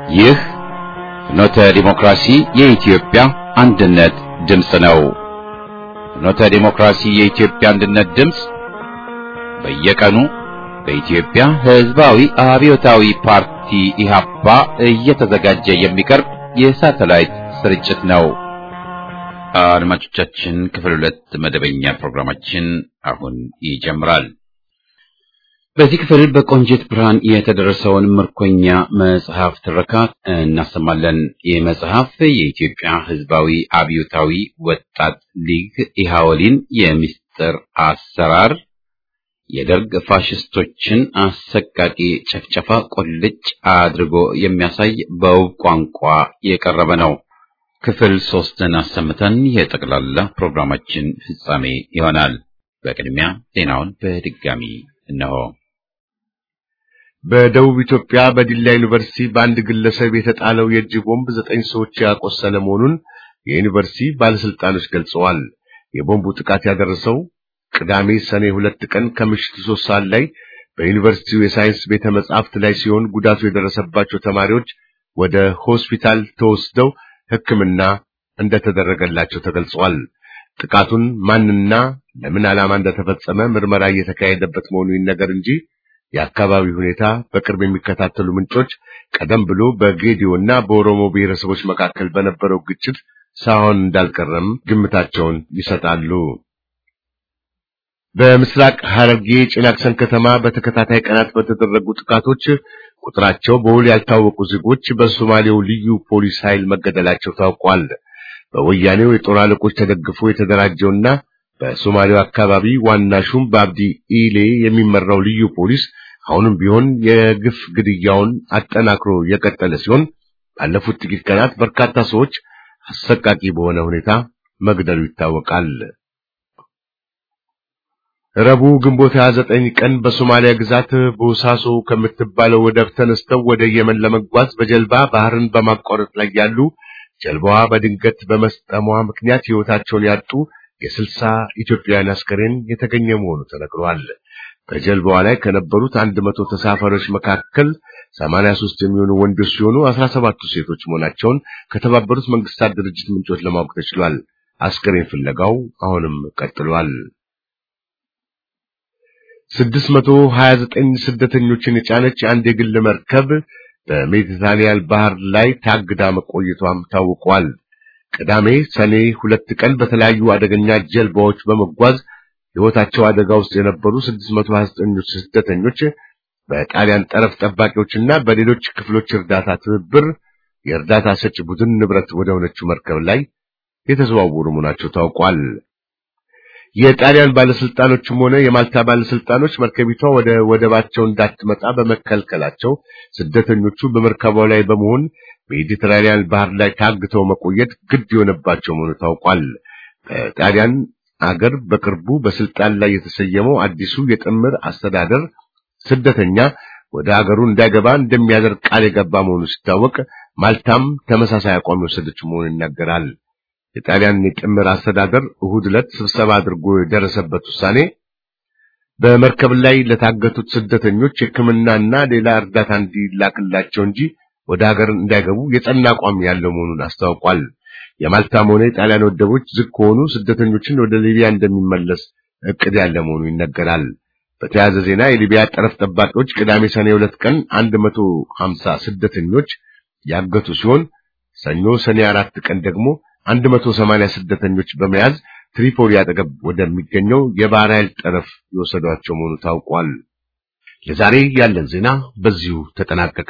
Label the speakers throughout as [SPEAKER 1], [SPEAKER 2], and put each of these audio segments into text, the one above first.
[SPEAKER 1] ይህ ፍኖተ ዲሞክራሲ የኢትዮጵያ አንድነት ድምፅ ነው። ፍኖተ ዲሞክራሲ የኢትዮጵያ አንድነት ድምፅ በየቀኑ በኢትዮጵያ ሕዝባዊ አብዮታዊ ፓርቲ ኢህአፓ እየተዘጋጀ የሚቀርብ የሳተላይት ስርጭት ነው። አድማጮቻችን ክፍል ሁለት መደበኛ ፕሮግራማችን አሁን ይጀምራል። በዚህ ክፍል በቆንጂት ብርሃን የተደረሰውን ምርኮኛ መጽሐፍ ትረካ እናሰማለን። ይህ መጽሐፍ የኢትዮጵያ ሕዝባዊ አብዮታዊ ወጣት ሊግ ኢሃወሊን የምስጢር አሰራር የደርግ ፋሽስቶችን አሰቃቂ ጨፍጨፋ ቁልጭ አድርጎ የሚያሳይ በውብ ቋንቋ የቀረበ ነው። ክፍል ሶስትን አሰምተን የጠቅላላ ፕሮግራማችን ፍጻሜ ይሆናል። በቅድሚያ ዜናውን በድጋሚ እነሆ።
[SPEAKER 2] በደቡብ ኢትዮጵያ በዲላ ዩኒቨርሲቲ በአንድ ግለሰብ የተጣለው የእጅ ቦምብ ዘጠኝ ሰዎች ያቆሰለ መሆኑን የዩኒቨርሲቲ ባለስልጣኖች ገልጸዋል። የቦምቡ ጥቃት ያደረሰው ቅዳሜ ሰኔ ሁለት ቀን ከምሽቱ ሶስት ሰዓት ላይ በዩኒቨርሲቲው የሳይንስ ቤተ መጻሕፍት ላይ ሲሆን ጉዳቱ የደረሰባቸው ተማሪዎች ወደ ሆስፒታል ተወስደው ሕክምና እንደተደረገላቸው ተገልጿል። ጥቃቱን ማንና ለምን ዓላማ እንደተፈጸመ ምርመራ እየተካሄደበት መሆኑ ይነገር እንጂ የአካባቢው ሁኔታ በቅርብ የሚከታተሉ ምንጮች ቀደም ብሎ በጌዲዮና በኦሮሞ ብሔረሰቦች መካከል በነበረው ግጭት ሳይሆን እንዳልቀረም ግምታቸውን ይሰጣሉ። በምስራቅ ሐረርጌ ጭናክሰን ከተማ በተከታታይ ቀናት በተደረጉ ጥቃቶች ቁጥራቸው በውል ያልታወቁ ዜጎች በሶማሌው ልዩ ፖሊስ ኃይል መገደላቸው ታውቋል። በወያኔው የጦር አለቆች ተደግፎ የተደራጀውና በሶማሌው አካባቢ ዋና ሹም በአብዲ ኢሌ የሚመራው ልዩ ፖሊስ አሁንም ቢሆን የግፍ ግድያውን አጠናክሮ የቀጠለ ሲሆን ባለፉት ጥቂት ቀናት በርካታ ሰዎች አሰቃቂ በሆነ ሁኔታ መግደሉ ይታወቃል። ረቡዕ ግንቦት 29 ቀን በሶማሊያ ግዛት ቦሳሶ ከምትባለው ወደብ ተነስተው ወደ የመን ለመጓዝ በጀልባ ባህርን በማቋረጥ ላይ ያሉ ጀልባዋ በድንገት በመስጠሟ ምክንያት ሕይወታቸውን ያጡ የስልሳ ኢትዮጵያውያን አስከሬን የተገኘ መሆኑ ተነግሯል። በጀልባዋ ላይ ከነበሩት አንድ መቶ ተሳፋሪዎች መካከል 83 የሚሆኑ ወንዶች ሲሆኑ 17ቱ ሴቶች መሆናቸውን ከተባበሩት መንግስታት ድርጅት ምንጮች ለማወቅ ተችሏል። አስከሬን ፍለጋው አሁንም ቀጥሏል። 629 ስደተኞችን የጫነች አንድ የግል መርከብ በሜዲትራኒያን ባህር ላይ ታግዳ መቆየቷም ታውቋል። ቅዳሜ ሰኔ ሁለት ቀን በተለያዩ አደገኛ ጀልባዎች በመጓዝ ሕይወታቸው አደጋ ውስጥ የነበሩ 629 ስደተኞች በጣሊያን ጠረፍ ጠባቂዎችና በሌሎች ክፍሎች እርዳታ ትብብር የእርዳታ ሰጪ ቡድን ንብረት ወደ ሆነችው መርከብ ላይ የተዘዋወሩ መሆናቸው ታውቋል። የጣሊያን ባለስልጣኖችም ሆነ የማልታ ባለስልጣኖች መርከቢቷ ወደ ወደባቸው እንዳትመጣ በመከልከላቸው ስደተኞቹ በመርከቧ ላይ በመሆን ሜዲትራኒያን ባህር ላይ ታግተው መቆየት ግድ የሆነባቸው መሆኑ ታውቋል። በጣሊያን አገር በቅርቡ በስልጣን ላይ የተሰየመው አዲሱ የጥምር አስተዳደር ስደተኛ ወደ አገሩ እንዳይገባ እንደሚያደርግ ቃል የገባ መሆኑ ሲታወቅ፣ ማልታም ተመሳሳይ አቋም የወሰደች መሆኑ ይናገራል። የጣሊያን የጥምር አስተዳደር እሁድ ዕለት ስብሰባ አድርጎ የደረሰበት ውሳኔ በመርከብ ላይ ለታገቱት ስደተኞች ሕክምናና ሌላ እርዳታ እንዲላክላቸው እንጂ ወደ ሀገር እንዳይገቡ የጸና አቋም ያለው መሆኑን አስታውቋል። የማልታም ሆነ የጣሊያን ወደቦች ዝግ ከሆኑ ስደተኞችን ወደ ሊቢያ እንደሚመለስ እቅድ ያለ መሆኑ ይነገራል። በተያያዘ ዜና የሊቢያ ጠረፍ ጠባቂዎች ቅዳሜ ሰኔ ሁለት ቀን 150 ስደተኞች ያገቱ ሲሆን ሰኞ ሰኔ አራት ቀን ደግሞ 180 ስደተኞች በመያዝ ትሪፖሊ አጠገብ ወደሚገኘው የባህር ኃይል ጠረፍ የወሰዷቸው መሆኑ ታውቋል። ለዛሬ ያለን ዜና በዚሁ ተጠናቀቀ።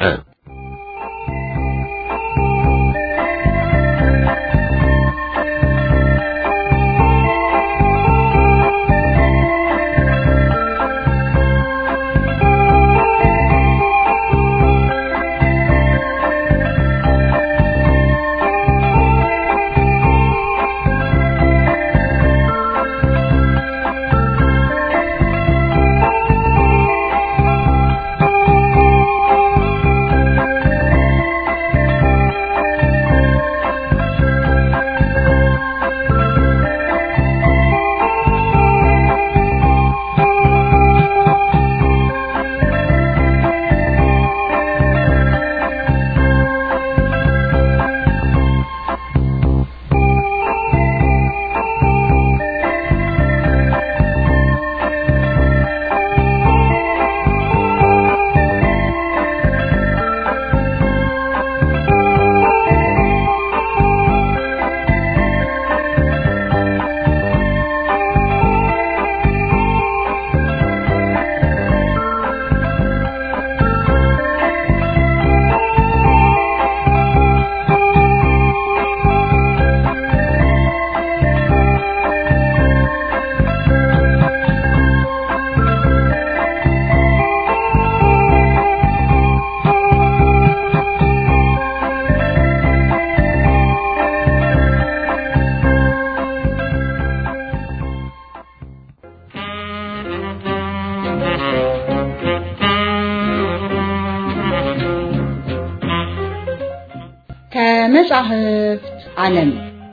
[SPEAKER 3] ከመጻሕፍት ዓለም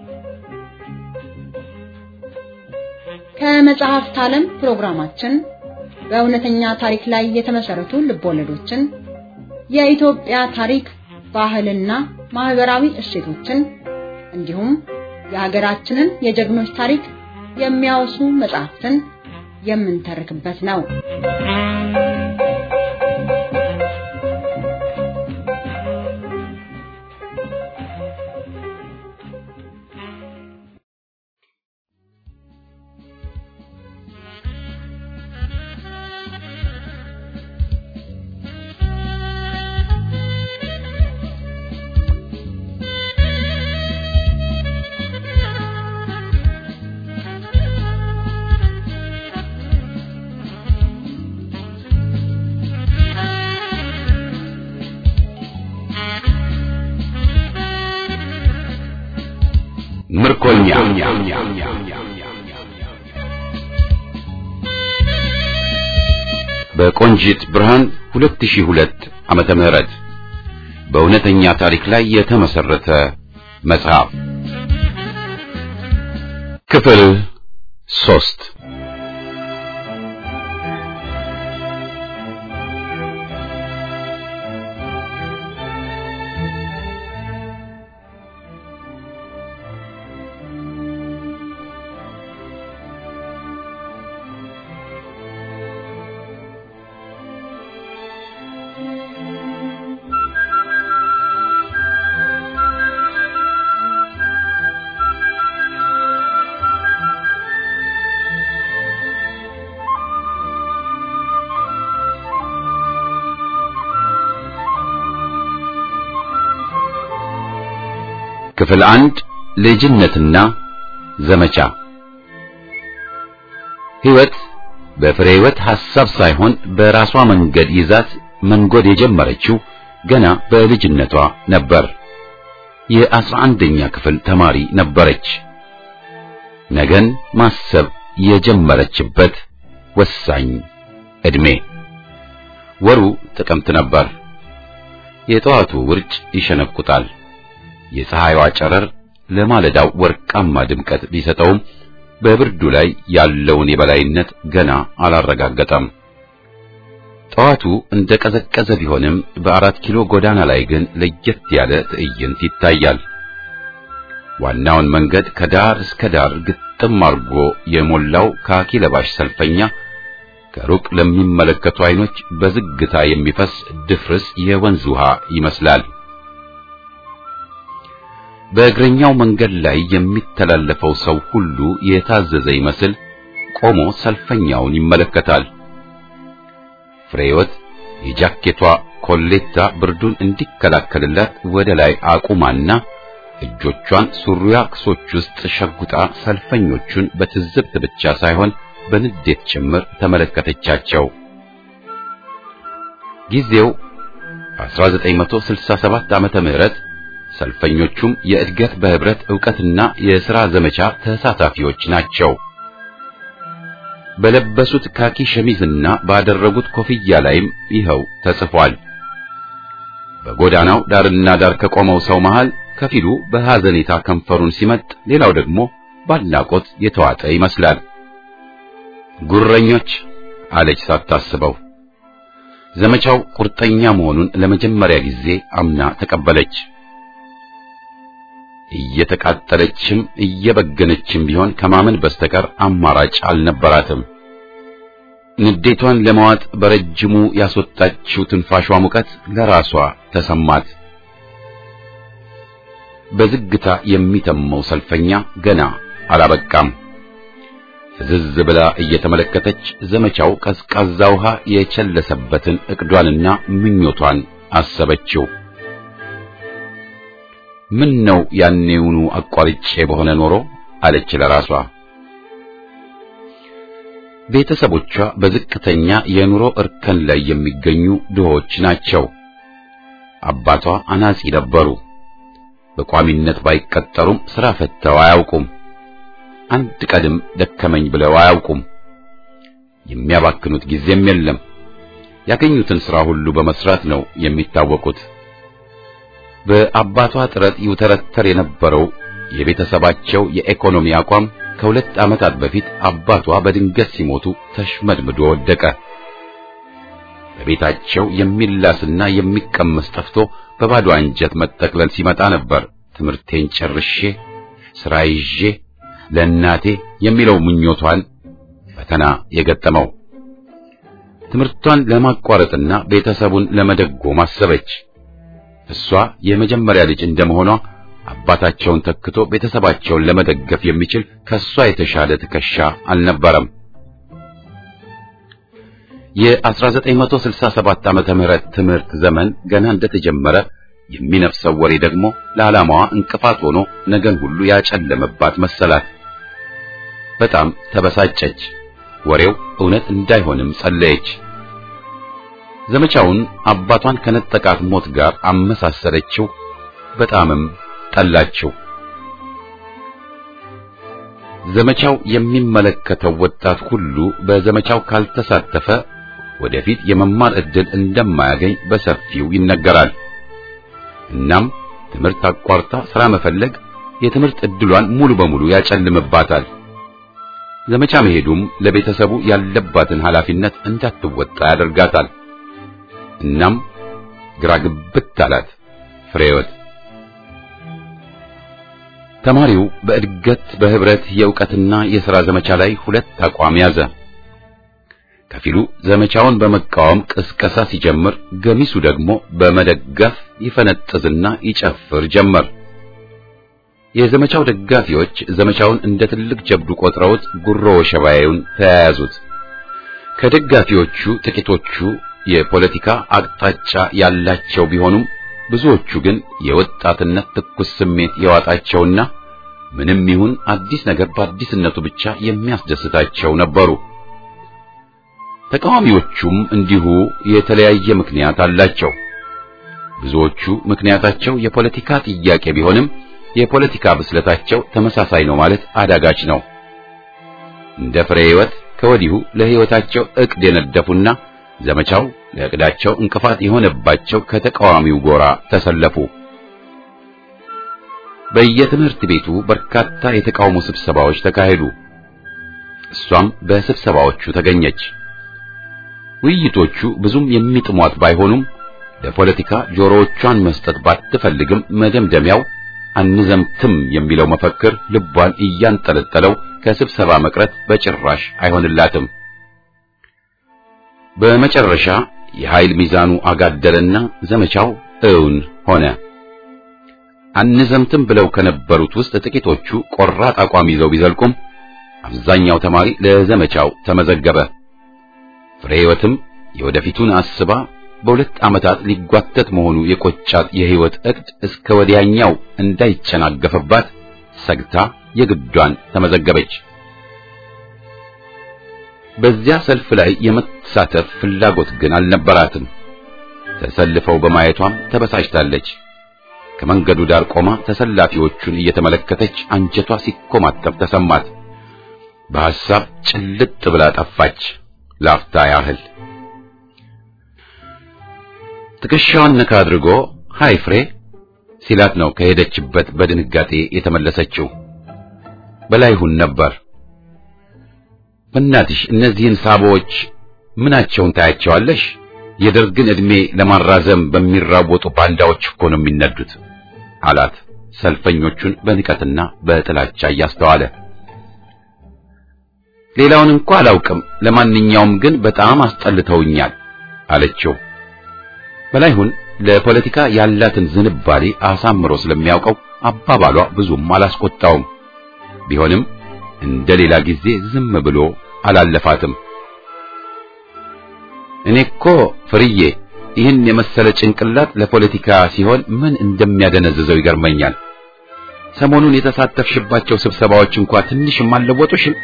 [SPEAKER 3] ከመጽሐፍት ዓለም ፕሮግራማችን በእውነተኛ ታሪክ ላይ የተመሰረቱ ልቦለዶችን፣ የኢትዮጵያ ታሪክ፣ ባህልና ማህበራዊ እሴቶችን እንዲሁም የሀገራችንን የጀግኖች ታሪክ የሚያወሱ መጽሐፍትን የምንተርክበት ነው።
[SPEAKER 1] ምርኮኛ በቆንጂት ብርሃን 2002 ዓመተ ምህረት በእውነተኛ ታሪክ ላይ የተመሰረተ መጽሐፍ ክፍል ሶስት ክፍል አንድ ልጅነትና ዘመቻ ሕይወት በፍሬ ሕይወት ሐሳብ ሳይሆን በራሷ መንገድ ይዛት መንጎድ የጀመረችው ገና በልጅነቷ ነበር። የአስራ አንደኛ ክፍል ተማሪ ነበረች። ነገን ማሰብ የጀመረችበት ወሳኝ ዕድሜ። ወሩ ጥቅምት ነበር። የጠዋቱ ውርጭ ይሸነቁጣል። የፀሐይዋ ጨረር ለማለዳው ወርቃማ ድምቀት ቢሰጠውም በብርዱ ላይ ያለውን የበላይነት ገና አላረጋገጠም። ጠዋቱ እንደ ቀዘቀዘ ቢሆንም በአራት ኪሎ ጎዳና ላይ ግን ለየት ያለ ትዕይንት ይታያል። ዋናውን መንገድ ከዳር እስከ ዳር ግጥም አርጎ የሞላው ካኪ ለባሽ ሰልፈኛ ከሩቅ ለሚመለከቱ አይኖች በዝግታ የሚፈስ ድፍርስ የወንዝ ውሃ ይመስላል። በእግረኛው መንገድ ላይ የሚተላለፈው ሰው ሁሉ የታዘዘ ይመስል ቆሞ ሰልፈኛውን ይመለከታል። ፍሬወት የጃኬቷ ኮሌታ ብርዱን እንዲከላከልላት ወደ ላይ አቁማና እጆቿን ሱሪያ ክሶች ውስጥ ሸጉጣ ሰልፈኞቹን በትዝብት ብቻ ሳይሆን በንዴት ጭምር ተመለከተቻቸው። ጊዜው 1967 ዓመተ ምህረት ሰልፈኞቹም የእድገት በህብረት ዕውቀትና የሥራ ዘመቻ ተሳታፊዎች ናቸው። በለበሱት ካኪ ሸሚዝና ባደረጉት ኮፍያ ላይም ይኸው ተጽፏል። በጎዳናው ዳርና ዳር ከቆመው ሰው መሃል ከፊሉ በሐዘኔታ ከንፈሩን ሲመጥ፣ ሌላው ደግሞ ባድናቆት የተዋጠ ይመስላል። ጉረኞች አለች ሳታስበው። ዘመቻው ቁርጠኛ መሆኑን ለመጀመሪያ ጊዜ አምና ተቀበለች። እየተቃጠለችም እየበገነችም ቢሆን ከማመን በስተቀር አማራጭ አልነበራትም። ንዴቷን ለመዋጥ በረጅሙ ያስወጣችው ትንፋሿ ሙቀት ለራሷ ተሰማት። በዝግታ የሚተመው ሰልፈኛ ገና አላበቃም። ፍዝዝ ብላ እየተመለከተች ዘመቻው ቀዝቃዛ ውሃ የቸለሰበትን እቅዷንና ምኞቷን አሰበችው። ምን ነው ያኔውኑ አቋርጬ በሆነ ኖሮ አለች ለራሷ። ቤተሰቦቿ በዝቅተኛ የኑሮ እርከን ላይ የሚገኙ ድሆች ናቸው። አባቷ አናጺ ነበሩ። በቋሚነት ባይቀጠሩም ሥራ ፈተው አያውቁም። አንድ ቀድም ደከመኝ ብለው አያውቁም። የሚያባክኑት ጊዜም የለም። ያገኙትን ሥራ ሁሉ በመስራት ነው የሚታወቁት። በአባቷ ጥረት ይውተረተር የነበረው የቤተሰባቸው የኢኮኖሚ አቋም ከሁለት ዓመታት በፊት አባቷ በድንገት ሲሞቱ ተሽመድምዶ ወደቀ። በቤታቸው የሚላስና የሚቀመስ ጠፍቶ በባዶ አንጀት መጠቅለል ሲመጣ ነበር ትምህርቴን ጨርሼ ሥራ ይዤ ለእናቴ የሚለው ምኞቷን ፈተና የገጠመው። ትምህርቷን ለማቋረጥና ቤተሰቡን ለመደጎም አሰበች። እሷ የመጀመሪያ ልጅ እንደመሆኗ አባታቸውን ተክቶ ቤተሰባቸውን ለመደገፍ የሚችል ከሷ የተሻለ ትከሻ አልነበረም። የ1967 ዓመተ ምህረት ትምህርት ዘመን ገና እንደተጀመረ የሚነፍሰው ወሬ ደግሞ ለዓላማዋ እንቅፋት ሆኖ ነገን ሁሉ ያጨለመባት መሰላት። በጣም ተበሳጨች። ወሬው እውነት እንዳይሆንም ጸለየች። ዘመቻውን አባቷን ከነጠቃት ሞት ጋር አመሳሰለችው። በጣምም ጠላችው። ዘመቻው የሚመለከተው ወጣት ሁሉ በዘመቻው ካልተሳተፈ ወደፊት የመማር ዕድል እንደማያገኝ በሰፊው ይነገራል። እናም ትምህርት አቋርጣ ሥራ መፈለግ የትምህርት ዕድሏን ሙሉ በሙሉ ያጨልምባታል። ዘመቻ መሄዱም ለቤተሰቡ ያለባትን ኃላፊነት እንዳትወጣ ያደርጋታል። እናም ግራ ግብት አላት ፍሬህይወት። ተማሪው በእድገት በህብረት የእውቀትና የሥራ ዘመቻ ላይ ሁለት አቋም ያዘ። ከፊሉ ዘመቻውን በመቃወም ቅስቀሳ ሲጀምር፣ ገሚሱ ደግሞ በመደገፍ ይፈነጥዝና ይጨፍር ጀመር። የዘመቻው ደጋፊዎች ዘመቻውን እንደ ትልቅ ጀብዱ ቆጥረውት ጉሮ ወሸባዩን ተያያዙት። ከደጋፊዎቹ ጥቂቶቹ የፖለቲካ አቅጣጫ ያላቸው ቢሆኑም ብዙዎቹ ግን የወጣትነት ትኩስ ስሜት የዋጣቸውና ምንም ይሁን አዲስ ነገር በአዲስነቱ ብቻ የሚያስደስታቸው ነበሩ። ተቃዋሚዎቹም እንዲሁ የተለያየ ምክንያት አላቸው። ብዙዎቹ ምክንያታቸው የፖለቲካ ጥያቄ ቢሆንም የፖለቲካ ብስለታቸው ተመሳሳይ ነው ማለት አዳጋች ነው። እንደ ፍሬ ሕይወት ከወዲሁ ለሕይወታቸው ዕቅድ የነደፉና ዘመቻው ለዕቅዳቸው እንቅፋት የሆነባቸው ከተቃዋሚው ጎራ ተሰለፉ። በየትምህርት ቤቱ በርካታ የተቃውሞ ስብሰባዎች ተካሄዱ። እሷም በስብሰባዎቹ ተገኘች። ውይይቶቹ ብዙም የሚጥሟት ባይሆኑም ለፖለቲካ ጆሮዎቿን መስጠት ባትፈልግም መደምደሚያው አንዘምትም የሚለው መፈክር ልቧን እያንጠለጠለው ከስብሰባ መቅረት በጭራሽ አይሆንላትም። በመጨረሻ የኃይል ሚዛኑ አጋደለና ዘመቻው እውን ሆነ። አንዘምትም ብለው ከነበሩት ውስጥ ጥቂቶቹ ቆራጥ አቋም ይዘው ቢዘልቁም አብዛኛው ተማሪ ለዘመቻው ተመዘገበ። ፍሬ ሕይወትም የወደፊቱን አስባ በሁለት ዓመታት ሊጓተት መሆኑ የቆጫት የሕይወት ዕቅድ እስከ ወዲያኛው እንዳይጨናገፈባት ሰግታ የግዷን ተመዘገበች። በዚያ ሰልፍ ላይ የመሳተፍ ፍላጎት ግን አልነበራትም። ተሰልፈው በማየቷም ተበሳጭታለች። ከመንገዱ ዳር ቆማ ተሰላፊዎቹን እየተመለከተች አንጀቷ ሲኮማተር ተሰማት። በሐሳብ ጭልጥ ብላ ጠፋች ላፍታ ያህል። ትከሻዋን ነካ አድርጎ ሃይ ፍሬ ሲላት ነው ከሄደችበት በድንጋጤ የተመለሰችው። በላይሁን ነበር። በእናትሽ እነዚህን ሳቦዎች ምናቸውን ታያቸዋለሽ? የደርግን ዕድሜ ለማራዘም በሚራወጡ ባንዳዎች እኮ ነው የሚነዱት አላት፣ ሰልፈኞቹን በንቀትና በጥላቻ እያስተዋለ። ሌላውን እንኳ አላውቅም፣ ለማንኛውም ግን በጣም አስጠልተውኛል አለችው። በላይሁን ለፖለቲካ ያላትን ዝንባሌ አሳምሮ ስለሚያውቀው አባባሏ ብዙም አላስቆጣውም። ቢሆንም እንደ ሌላ ጊዜ ዝም ብሎ አላለፋትም። እኔ እኮ ፍርዬ ይህን የመሰለ ጭንቅላት ለፖለቲካ ሲሆን ምን እንደሚያደነዝዘው ይገርመኛል። ሰሞኑን የተሳተፍሽባቸው ስብሰባዎች እንኳ ትንሽም አልለወጡሽም?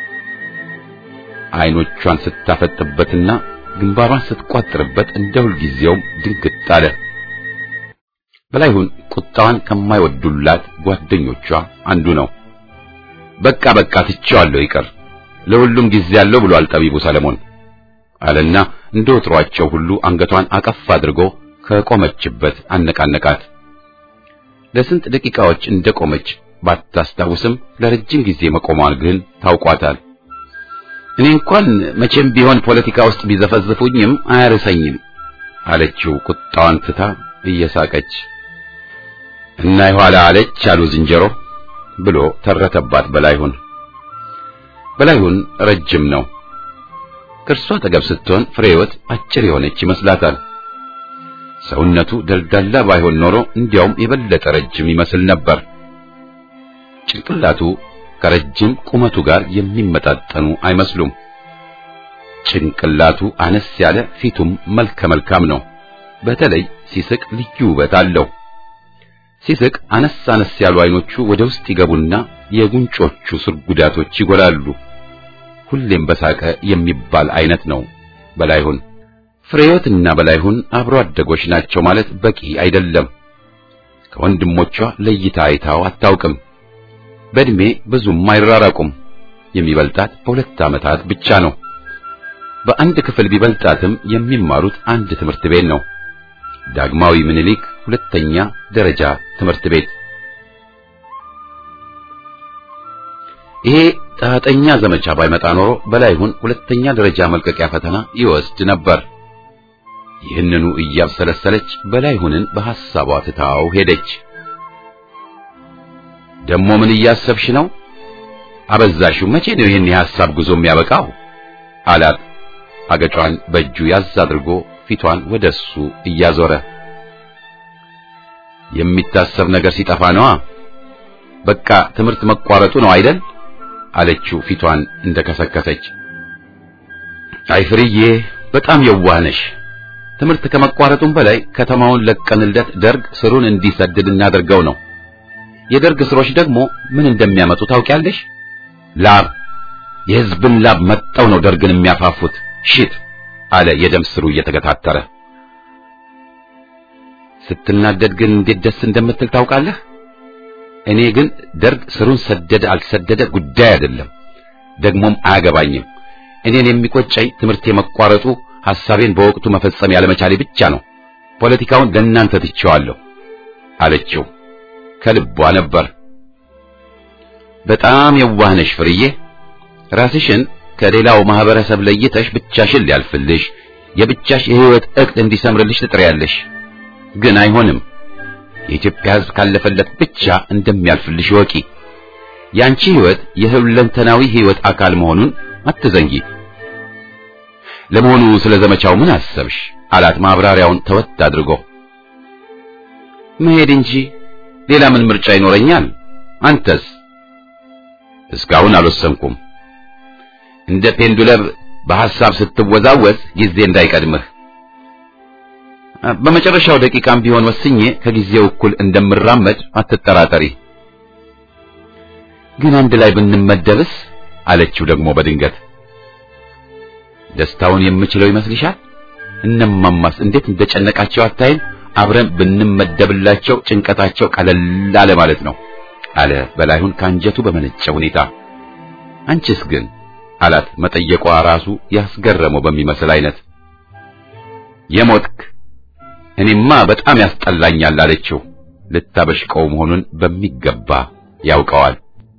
[SPEAKER 1] አይኖቿን ስታፈጥበትና ግንባሯን ስትቋጥርበት እንደ ሁልጊዜውም ድንግጥ አለ። በላይሁን ቁጣዋን ከማይወዱላት ጓደኞቿ አንዱ ነው። በቃ በቃ ትቼዋለሁ፣ ይቅር ለሁሉም ጊዜ አለው ብሏል ጠቢቡ ሰለሞን አለና እንደ ወትሯቸው ሁሉ አንገቷን አቀፍ አድርጎ ከቆመችበት አነቃነቃት። ለስንት ደቂቃዎች እንደቆመች ባታስታውስም ለረጅም ጊዜ መቆሟን ግን ታውቋታል። እኔ እንኳን መቼም ቢሆን ፖለቲካ ውስጥ ቢዘፈዝፉኝም አያርሰኝም አለችው ቁጣዋን ትታ እየሳቀች። እና የኋላ አለች አሉ ዝንጀሮ ብሎ ተረተባት በላይሁን። በላይሁን ረጅም ነው። ከእርሷ አጠገብ ስትሆን ፍሬህይወት አጭር የሆነች ይመስላታል። ሰውነቱ ደልዳላ ባይሆን ኖሮ እንዲያውም የበለጠ ረጅም ይመስል ነበር። ጭንቅላቱ ከረጅም ቁመቱ ጋር የሚመጣጠኑ አይመስሉም። ጭንቅላቱ አነስ ያለ፣ ፊቱም መልከ መልካም ነው። በተለይ ሲስቅ ልዩ ውበት አለው። ሲስቅ አነስ አነስ ያሉ አይኖቹ ወደ ውስጥ ይገቡና የጉንጮቹ ስርጉዳቶች ይጎላሉ። ሁሌም በሳቀ የሚባል አይነት ነው በላይሁን። ፍሬህይወትና በላይሁን አብሮ አደጎች ናቸው ማለት በቂ አይደለም። ከወንድሞቿ ለይታ አይታው አታውቅም። በእድሜ ብዙም አይራራቁም። የሚበልጣት በሁለት ዓመታት ብቻ ነው። በአንድ ክፍል ቢበልጣትም የሚማሩት አንድ ትምህርት ቤት ነው። ዳግማዊ ምኒልክ ሁለተኛ ደረጃ ትምህርት ቤት። ይሄ ጣጠኛ ዘመቻ ባይመጣ ኖሮ በላይሁን ሁለተኛ ደረጃ መልቀቂያ ፈተና ይወስድ ነበር። ይህንኑ እያብሰለሰለች በላይሁንን በሐሳቧ ትታው ሄደች። ደሞ ምን እያሰብሽ ነው? አበዛሽው። መቼ ነው ይህን የሐሳብ ጉዞ የሚያበቃው? አላት አገጯን በእጁ ያዝ አድርጎ ፊቷን ወደሱ እያዞረ። የሚታሰብ ነገር ሲጠፋ ነዋ። በቃ ትምህርት መቋረጡ ነው አይደል? አለችው ፊቷን እንደከሰከሰች። አይ ፍርዬ፣ በጣም የዋህ ነሽ። ትምህርት ከመቋረጡም በላይ ከተማውን ለቀንለት ደርግ ስሩን እንዲሰድድ እናደርገው ነው። የደርግ ስሮች ደግሞ ምን እንደሚያመጡ ታውቂያለሽ? ላብ፣ የሕዝብን ላብ መጠው ነው ደርግን የሚያፋፉት። ሽት አለ የደም ስሩ እየተገታተረ። ስትናደድ ግን እንዴት ደስ እንደምትል ታውቃለህ? እኔ ግን ደርግ ስሩን ሰደደ አልሰደደ ጉዳይ አይደለም፣ ደግሞም አያገባኝም። እኔን የሚቆጨኝ ትምህርት የመቋረጡ ሐሳቤን በወቅቱ መፈጸም ያለመቻሌ ብቻ ነው። ፖለቲካውን ለእናንተ ትቼዋለሁ አለችው። ከልቧ ነበር። በጣም የዋህ ነሽ ፍርዬ። ራስሽን ከሌላው ማህበረሰብ ለይተሽ ብቻሽን ሊያልፍልሽ የብቻሽ የህይወት እቅድ እንዲሰምርልሽ ትጥሪያለሽ። ግን አይሆንም። የኢትዮጵያ ሕዝብ ካለፈለት ብቻ እንደሚያልፍልሽ ወቂ። ያንቺ ህይወት የሁለንተናዊ ህይወት አካል መሆኑን አትዘንጊ። ለመሆኑ ስለ ዘመቻው ምን አሰብሽ? አላት ማብራሪያውን ተወት አድርጎ። መሄድ እንጂ ሌላ ምን ምርጫ ይኖረኛል? አንተስ? እስካሁን አልወሰንኩም። እንደ ፔንዱለም በሐሳብ ስትወዛወዝ ጊዜ እንዳይቀድምህ። በመጨረሻው ደቂቃም ቢሆን ወስኜ ከጊዜው እኩል እንደምራመድ አትጠራጠሪ። ግን አንድ ላይ ብንመደብስ? አለችው ደግሞ በድንገት። ደስታውን የምችለው ይመስልሻል? እነማማስ እንዴት እንደጨነቃቸው አታይም? አብረን ብንመደብላቸው ጭንቀታቸው ቀለል አለ ማለት ነው አለ በላይሁን ከአንጀቱ በመነጨ ሁኔታ። አንቺስ ግን አላት መጠየቋ ራሱ ያስገረመው በሚመስል አይነት። የሞትክ እኔማ በጣም ያስጠላኛል አለችው። ልታበሽቀው መሆኑን በሚገባ ያውቀዋል።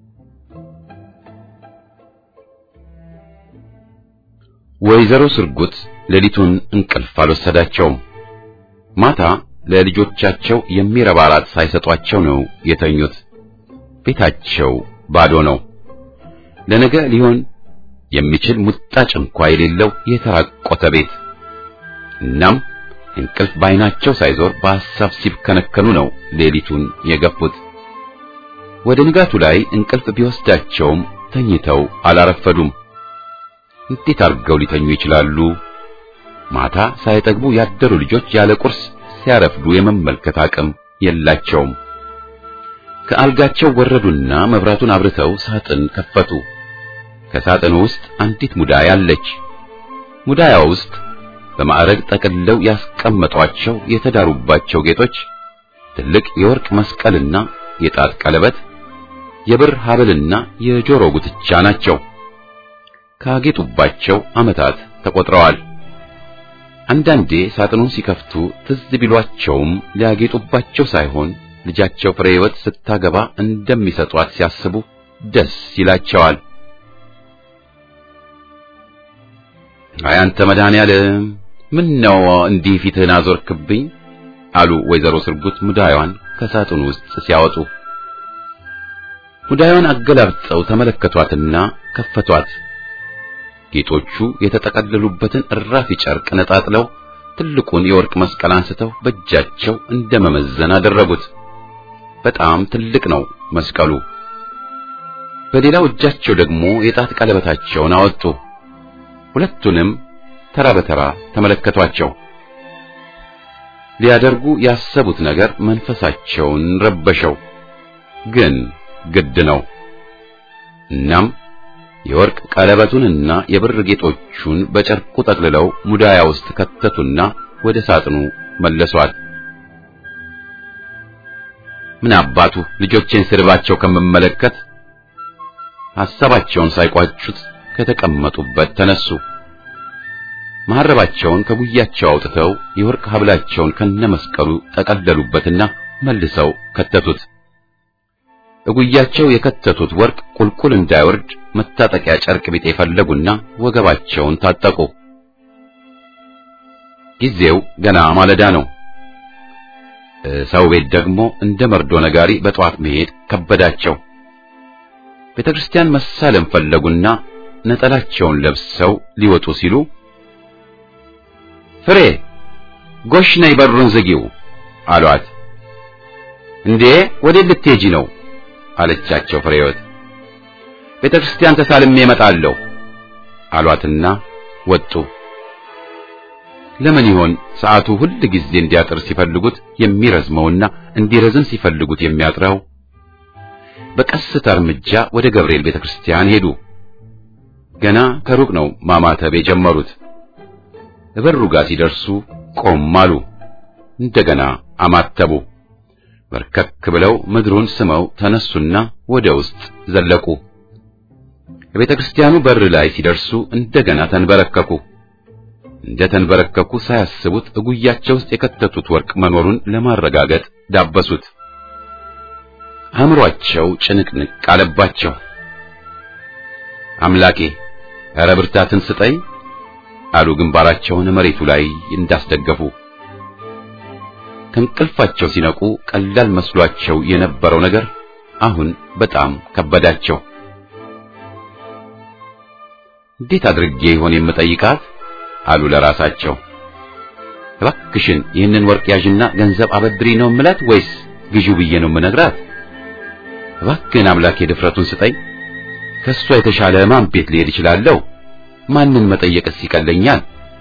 [SPEAKER 1] ወይዘሮ ስርጉት ሌሊቱን እንቅልፍ አልወሰዳቸውም። ማታ ለልጆቻቸው የሚረባ ራት ሳይሰጧቸው ነው የተኙት። ቤታቸው ባዶ ነው። ለነገ ሊሆን የሚችል ሙጣጭ እንኳ የሌለው የተራቆተ ቤት። እናም እንቅልፍ ባይናቸው ሳይዞር በሐሳብ ሲብከነከኑ ነው ሌሊቱን የገፉት። ወደ ንጋቱ ላይ እንቅልፍ ቢወስዳቸውም ተኝተው አላረፈዱም። እንዴት አድርገው ሊተኙ ይችላሉ? ማታ ሳይጠግቡ ያደሩ ልጆች ያለ ቁርስ ሲያረፍዱ የመመልከት አቅም የላቸውም። ከአልጋቸው ወረዱና መብራቱን አብርተው ሳጥን ከፈቱ። ከሳጥኑ ውስጥ አንዲት ሙዳይ አለች። ሙዳያው ውስጥ በማዕረግ ጠቅልለው ያስቀመጧቸው የተዳሩባቸው ጌጦች ትልቅ የወርቅ መስቀልና የጣት ቀለበት፣ የብር ሐብልና የጆሮ ጉትቻ ናቸው። ካጌጡባቸው ዓመታት ተቆጥረዋል። አንዳንዴ ሳጥኑን ሲከፍቱ ትዝ ቢሏቸውም ሊያጌጡባቸው ሳይሆን ልጃቸው ፍሬ ሕይወት ስታገባ እንደሚሰጧት ሲያስቡ ደስ ይላቸዋል። አይ አንተ መድኃኔዓለም ምን ነው እንዲህ ፊትህን አዞርክብኝ? አሉ ወይዘሮ ስርጉት ሙዳዩን ከሳጥኑ ውስጥ ሲያወጡ። ሙዳዩን አገላብጠው ተመለከቷትና ከፈቷት። ጌጦቹ የተጠቀለሉበትን እራፊ ጨርቅ ነጣጥለው ትልቁን የወርቅ መስቀል አንስተው በእጃቸው እንደ መመዘን አደረጉት። በጣም ትልቅ ነው መስቀሉ። በሌላው እጃቸው ደግሞ የጣት ቀለበታቸውን አወጡ። ሁለቱንም ተራ በተራ ተመለከቷቸው። ሊያደርጉ ያሰቡት ነገር መንፈሳቸውን ረበሸው፣ ግን ግድ ነው። እናም የወርቅ ቀለበቱንና የብር ጌጦቹን በጨርቁ ጠቅልለው ሙዳያ ውስጥ ከተቱና ወደ ሳጥኑ መለሷል። ምን አባቱ ልጆቼን ስድባቸው ከምመለከት ሐሳባቸውን ሳይቋጩት ከተቀመጡበት ተነሱ። መሐረባቸውን ከጉያቸው አውጥተው የወርቅ ሐብላቸውን ከነመስቀሉ ጠቀለሉበትና መልሰው ከተቱት። እጉያቸው የከተቱት ወርቅ ቁልቁል እንዳይወርድ መታጠቂያ ጨርቅ ቢጤ ፈለጉና ወገባቸውን ታጠቁ። ጊዜው ገና ማለዳ ነው። ሰው ቤት ደግሞ እንደ መርዶ ነጋሪ በጠዋት መሄድ ከበዳቸው። ቤተ ክርስቲያን መሳለም ፈለጉና ነጠላቸውን ለብሰው ሊወጡ ሲሉ ፍሬ ጎሽ ነይ በሩን ዝጊው አሏት። እንዴ ወዴት ልትሄጂ ነው አለቻቸው ፍሬወት። ቤተ ክርስቲያን ተሳልሜ እመጣለሁ አሏትና ወጡ። ለምን ይሆን ሰዓቱ ሁል ጊዜ እንዲያጥር ሲፈልጉት የሚረዝመውና እንዲረዝም ሲፈልጉት የሚያጥረው? በቀስታ እርምጃ ወደ ገብርኤል ቤተ ክርስቲያን ሄዱ። ገና ከሩቅ ነው ማማተብ የጀመሩት። በሩ ጋር ሲደርሱ ቆም አሉ። እንደገና አማተቡ። በርከክ ብለው ምድሩን ስመው ተነሱና ወደ ውስጥ ዘለቁ። የቤተ ክርስቲያኑ በር ላይ ሲደርሱ እንደገና ተንበረከኩ። እንደ ተንበረከኩ ሳያስቡት እጉያቸው ውስጥ የከተቱት ወርቅ መኖሩን ለማረጋገጥ ዳበሱት። አእምሯቸው ጭንቅንቅ አለባቸው። አምላኬ ኧረ ብርታትን ስጠኝ አሉ ግንባራቸውን መሬቱ ላይ እንዳስደገፉ። ከእንቅልፋቸው ሲነቁ ቀላል መስሏቸው የነበረው ነገር አሁን በጣም ከበዳቸው። እንዴት አድርጌ ይሆን የምጠይቃት አሉ ለራሳቸው። እባክሽን ይህንን ወርቅ ያዥና ገንዘብ አበድሪ ነው ምላት ወይስ ግዢው ብዬ ነው የምነግራት? እባክህን አምላኬ ድፍረቱን ስጠኝ። ከሷ የተሻለ ማን ቤት ልሄድ እችላለሁ? ማንን መጠየቅስ ይቀለኛል?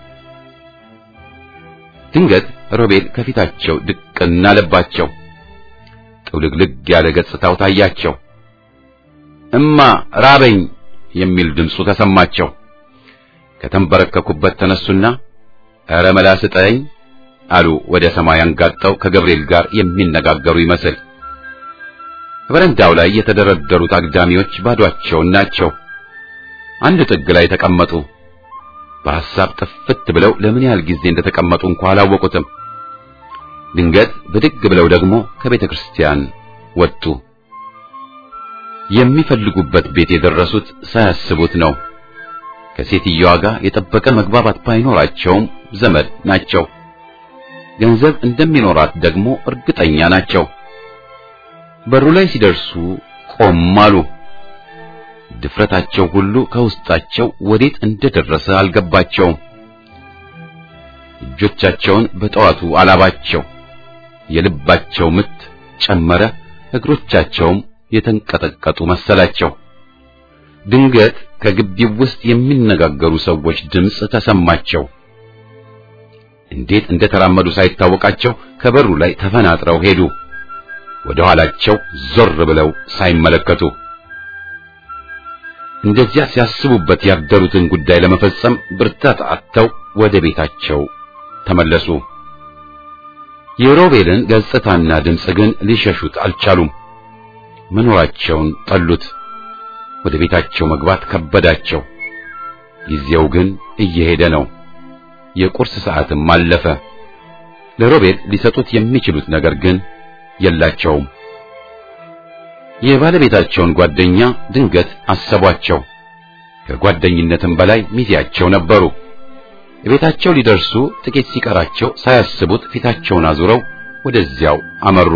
[SPEAKER 1] ድንገት ሮቤል ከፊታቸው ድቅና አለባቸው። ጥውልግልግ ያለ ገጽታው ታያቸው። እማ ራበኝ የሚል ድምፁ ተሰማቸው። ከተንበረከኩበት ተነሱና ኧረ መላ ስጠኝ አሉ ወደ ሰማይ አንጋጠው ከገብርኤል ጋር የሚነጋገሩ ይመስል። በረንዳው ላይ የተደረደሩት አግዳሚዎች ባዷቸውን ናቸው። አንድ ጥግ ላይ ተቀመጡ። በሐሳብ ጥፍት ብለው ለምን ያህል ጊዜ እንደተቀመጡ እንኳ አላወቁትም። ድንገት ብድግ ብለው ደግሞ ከቤተ ክርስቲያን ወጡ። የሚፈልጉበት ቤት የደረሱት ሳያስቡት ነው። ከሴትየዋ ጋር የጠበቀ መግባባት ባይኖራቸውም ዘመድ ናቸው። ገንዘብ እንደሚኖራት ደግሞ እርግጠኛ ናቸው። በሩ ላይ ሲደርሱ ቆም አሉ። ድፍረታቸው ሁሉ ከውስጣቸው ወዴት እንደደረሰ አልገባቸውም። እጆቻቸውን በጠዋቱ አላባቸው። የልባቸው ምት ጨመረ። እግሮቻቸውም የተንቀጠቀጡ መሰላቸው። ድንገት ከግቢው ውስጥ የሚነጋገሩ ሰዎች ድምፅ ተሰማቸው። እንዴት እንደተራመዱ ሳይታወቃቸው ከበሩ ላይ ተፈናጥረው ሄዱ። ወደ ኋላቸው ዞር ብለው ሳይመለከቱ እንደዚያ ሲያስቡበት ያደሩትን ጉዳይ ለመፈጸም ብርታት አጥተው ወደ ቤታቸው ተመለሱ። የሮቤልን ገጽታና ድምፅ ግን ሊሸሹት አልቻሉም። መኖራቸውን ጠሉት። ወደ ቤታቸው መግባት ከበዳቸው። ጊዜው ግን እየሄደ ነው። የቁርስ ሰዓትም አለፈ። ለሮቤል ሊሰጡት የሚችሉት ነገር ግን የላቸውም። የባለቤታቸውን ጓደኛ ድንገት አሰቧቸው። ከጓደኝነትም በላይ ሚዜያቸው ነበሩ። ቤታቸው ሊደርሱ ጥቂት ሲቀራቸው ሳያስቡት ፊታቸውን አዙረው ወደዚያው አመሩ።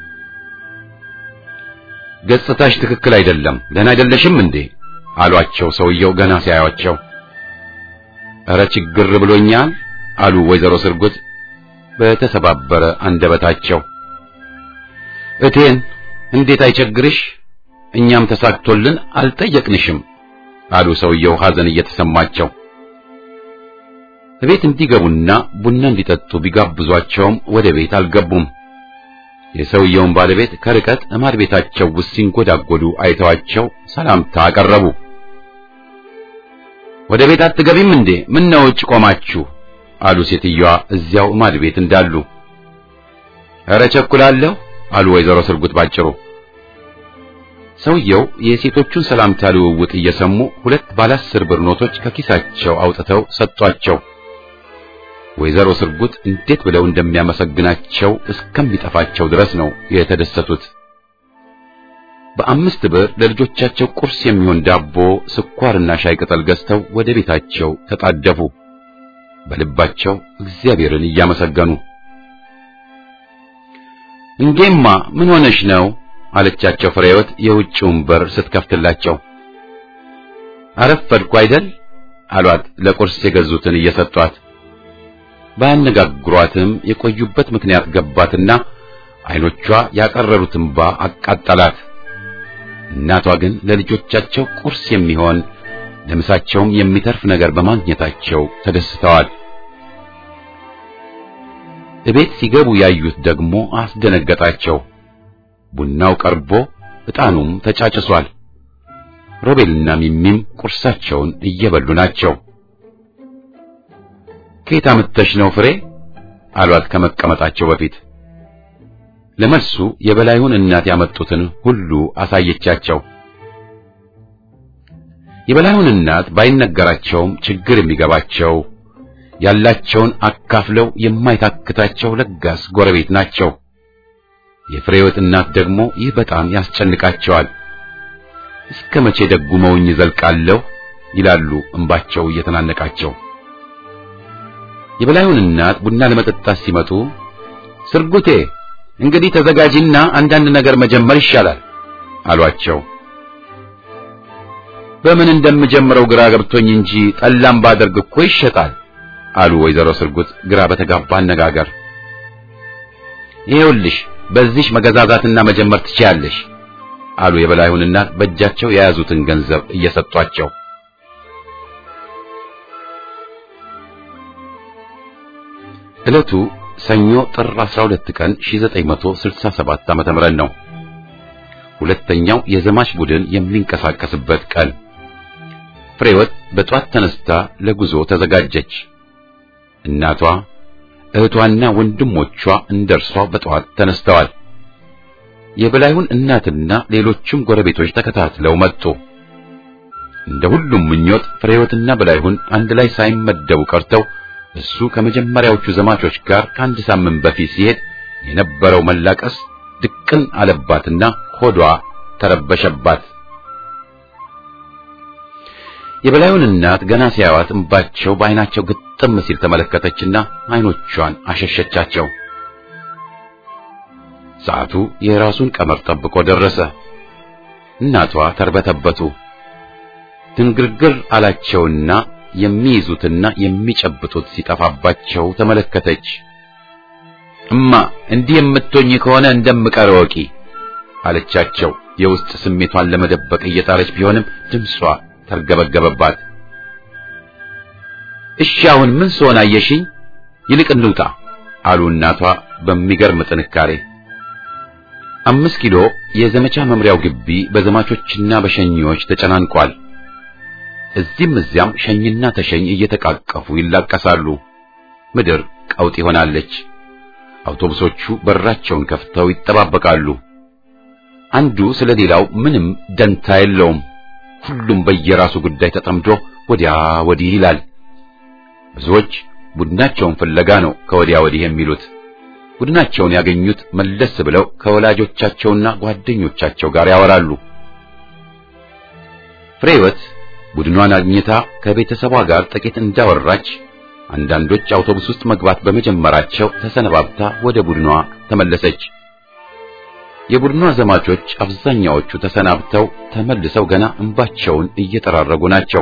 [SPEAKER 1] ገጽታሽ ትክክል አይደለም፣ ደህና አይደለሽም እንዴ አሏቸው። ሰውየው ገና ሲያዩአቸው እረ ችግር ብሎኛል አሉ ወይዘሮ ስርጉት በተሰባበረ አንደበታቸው። እቴን እንዴት አይቸግርሽ፣ እኛም ተሳክቶልን አልጠየቅንሽም አሉ ሰውየው ሐዘን እየተሰማቸው። ቤት እንዲገቡና ቡና እንዲጠጡ ቢጋብዟቸውም ወደ ቤት አልገቡም። የሰውየውን ባለቤት ከርቀት እማድ ቤታቸው ውስጥ ሲንጎዳጎዱ አይተዋቸው ሰላምታ አቀረቡ። ወደ ቤት አትገቢም እንዴ? ምን ነው ውጭ ቆማችሁ? አሉ ሴትዮዋ እዚያው እማድ ቤት እንዳሉ። ኧረ ቸኩላለሁ አሉ ወይዘሮ ስርጉት ባጭሩ። ሰውየው የሴቶቹን ሰላምታ ልውውጥ እየሰሙ ሁለት ባለ አስር ብር ኖቶች ከኪሳቸው አውጥተው ሰጧቸው። ወይዘሮ ስርጉት እንዴት ብለው እንደሚያመሰግናቸው እስከሚጠፋቸው ድረስ ነው የተደሰቱት። በአምስት ብር ለልጆቻቸው ቁርስ የሚሆን ዳቦ፣ ስኳርና ሻይ ቅጠል ገዝተው ወደ ቤታቸው ተጣደፉ። በልባቸው እግዚአብሔርን እያመሰገኑ እንጌማ ምን ሆነሽ ነው አለቻቸው ፍሬወት የውጭውን በር ስትከፍትላቸው። አረፈድኩ አይደል አሏት ለቁርስ የገዙትን እየሰጧት። ባያነጋግሯትም የቆዩበት ምክንያት ገባትና አይኖቿ ያቀረሩት እንባ አቃጠላት። እናቷ ግን ለልጆቻቸው ቁርስ የሚሆን ለምሳቸውም የሚተርፍ ነገር በማግኘታቸው ተደስተዋል። እቤት ሲገቡ ያዩት ደግሞ አስደነገጣቸው። ቡናው ቀርቦ ዕጣኑም ተጫጭሷል። ሮቤልና ሚሚም ቁርሳቸውን እየበሉ ናቸው። ከየት አምጥተሽ ነው ፍሬ አሏት ከመቀመጣቸው በፊት። ለመልሱ የበላዩን እናት ያመጡትን ሁሉ አሳየቻቸው። የበላዩን እናት ባይነገራቸውም ችግር የሚገባቸው ያላቸውን አካፍለው የማይታክታቸው ለጋስ ጎረቤት ናቸው። የፍሬወት እናት ደግሞ ይህ በጣም ያስጨንቃቸዋል። እስከ መቼ ደጉመውኝ ዘልቃለሁ ይላሉ እንባቸው እየተናነቃቸው። የበላዩን እናት ቡና ለመጠጣት ሲመጡ ስርጉቴ እንግዲህ ተዘጋጂና አንዳንድ ነገር መጀመር ይሻላል አሏቸው። በምን እንደምጀምረው ግራ ገብቶኝ እንጂ ጠላም ባደርግ እኮ ይሸጣል አሉ ወይዘሮ ስርጉት ግራ በተጋባ አነጋገር። ይኸውልሽ በዚህ መገዛዛትና መጀመር ትችያለሽ አሉ የበላዩን እናት በእጃቸው የያዙትን ገንዘብ እየሰጧቸው። ዕለቱ ሰኞ ጥር 12 ቀን 1967 ዓመተ ምህረት ነው። ሁለተኛው የዘማች ቡድን የሚንቀሳቀስበት ቀን። ፍሬወት በጧት ተነስታ ለጉዞ ተዘጋጀች። እናቷ እህቷና ወንድሞቿ እንደርሷ በጠዋት ተነስተዋል። የበላዩን እናትና ሌሎችም ጎረቤቶች ተከታትለው መጡ። እንደ ሁሉም ምኞት ፍሬወትና በላይሁን አንድ ላይ ሳይመደቡ ቀርተው እሱ ከመጀመሪያዎቹ ዘማቾች ጋር ከአንድ ሳምንት በፊት ሲሄድ የነበረው መላቀስ ድቅን አለባትና ሆዷ ተረበሸባት። የበላዩን እናት ገና ሲያዩት እንባቸው በዓይናቸው ግጥም ሲል ተመለከተችና ዓይኖቿን አሸሸቻቸው። ሰዓቱ የራሱን ቀመር ጠብቆ ደረሰ። እናቷ ተርበተበቱ። ድንግርግር አላቸውና የሚይዙትና የሚጨብጡት ሲጠፋባቸው ተመለከተች። እማ እንዲህ የምትሆኝ ከሆነ እንደምቀር ወቂ አለቻቸው። የውስጥ ስሜቷን ለመደበቅ እየጣረች ቢሆንም ድምጿ ተርገበገበባት። እሺ አሁን ምን ስሆን አየሽኝ? ይልቅ እንውጣ አሉ እናቷ በሚገርም ጥንካሬ። አምስት ኪሎ የዘመቻ መምሪያው ግቢ በዘማቾችና በሸኚዎች ተጨናንቋል። እዚህም እዚያም ሸኝና ተሸኝ እየተቃቀፉ ይላቀሳሉ። ምድር ቀውጥ ይሆናለች። አውቶቡሶቹ በራቸውን ከፍተው ይጠባበቃሉ። አንዱ ስለ ሌላው ምንም ደንታ የለውም። ሁሉም በየራሱ ጉዳይ ተጠምዶ ወዲያ ወዲህ ይላል። ብዙዎች ቡድናቸውን ፍለጋ ነው ከወዲያ ወዲህ የሚሉት። ቡድናቸውን ያገኙት መለስ ብለው ከወላጆቻቸውና ጓደኞቻቸው ጋር ያወራሉ። ፍሬህይወት ቡድኗን አግኝታ ከቤተሰቧ ጋር ጥቂት እንዳወራች አንዳንዶች አውቶቡስ ውስጥ መግባት በመጀመራቸው ተሰነባብታ ወደ ቡድኗ ተመለሰች። የቡድኗ ዘማቾች አብዛኛዎቹ ተሰናብተው ተመልሰው ገና እንባቸውን እየጠራረጉ ናቸው።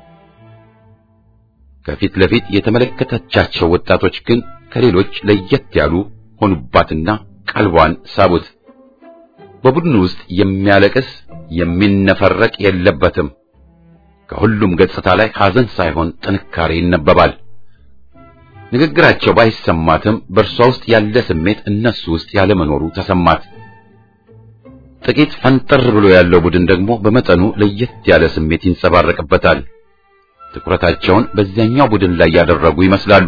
[SPEAKER 1] ከፊት ለፊት የተመለከተቻቸው ወጣቶች ግን ከሌሎች ለየት ያሉ ሆኑባትና ቀልቧን ሳቡት። በቡድኑ ውስጥ የሚያለቅስ የሚነፈረቅ የለበትም። ከሁሉም ገጽታ ላይ ሐዘን ሳይሆን ጥንካሬ ይነበባል። ንግግራቸው ባይሰማትም በእርሷ ውስጥ ያለ ስሜት እነሱ ውስጥ ያለመኖሩ ተሰማት። ጥቂት ፈንጠር ብሎ ያለው ቡድን ደግሞ በመጠኑ ለየት ያለ ስሜት ይንጸባረቅበታል። ትኩረታቸውን በዚያኛው ቡድን ላይ ያደረጉ ይመስላሉ።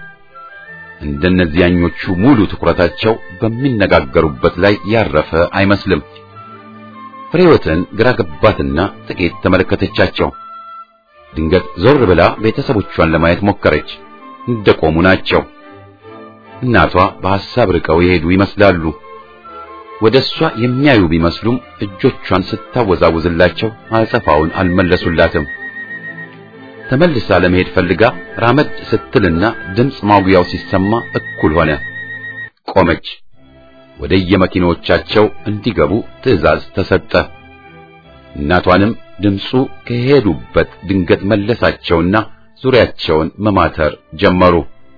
[SPEAKER 1] እንደነዚያኞቹ ሙሉ ትኩረታቸው በሚነጋገሩበት ላይ ያረፈ አይመስልም። ፍሬህይወትን ግራ ገባትና ጥቂት ተመለከተቻቸው። ድንገት ዞር ብላ ቤተሰቦቿን ለማየት ሞከረች። እንደቆሙ ናቸው። እናቷ በሐሳብ ርቀው የሄዱ ይመስላሉ። ወደ እሷ የሚያዩ ቢመስሉም እጆቿን ስታወዛውዝላቸው አጸፋውን አልመለሱላትም። ተመልሳ ለመሄድ ፈልጋ ራመድ ስትልና ድምፅ ማጉያው ሲሰማ እኩል ሆነ። ቆመች። ወደ የመኪኖቻቸው እንዲገቡ ትዕዛዝ ተሰጠ። እናቷንም ድምፁ ከሄዱበት ድንገት መለሳቸውና ዙሪያቸውን መማተር ጀመሩ።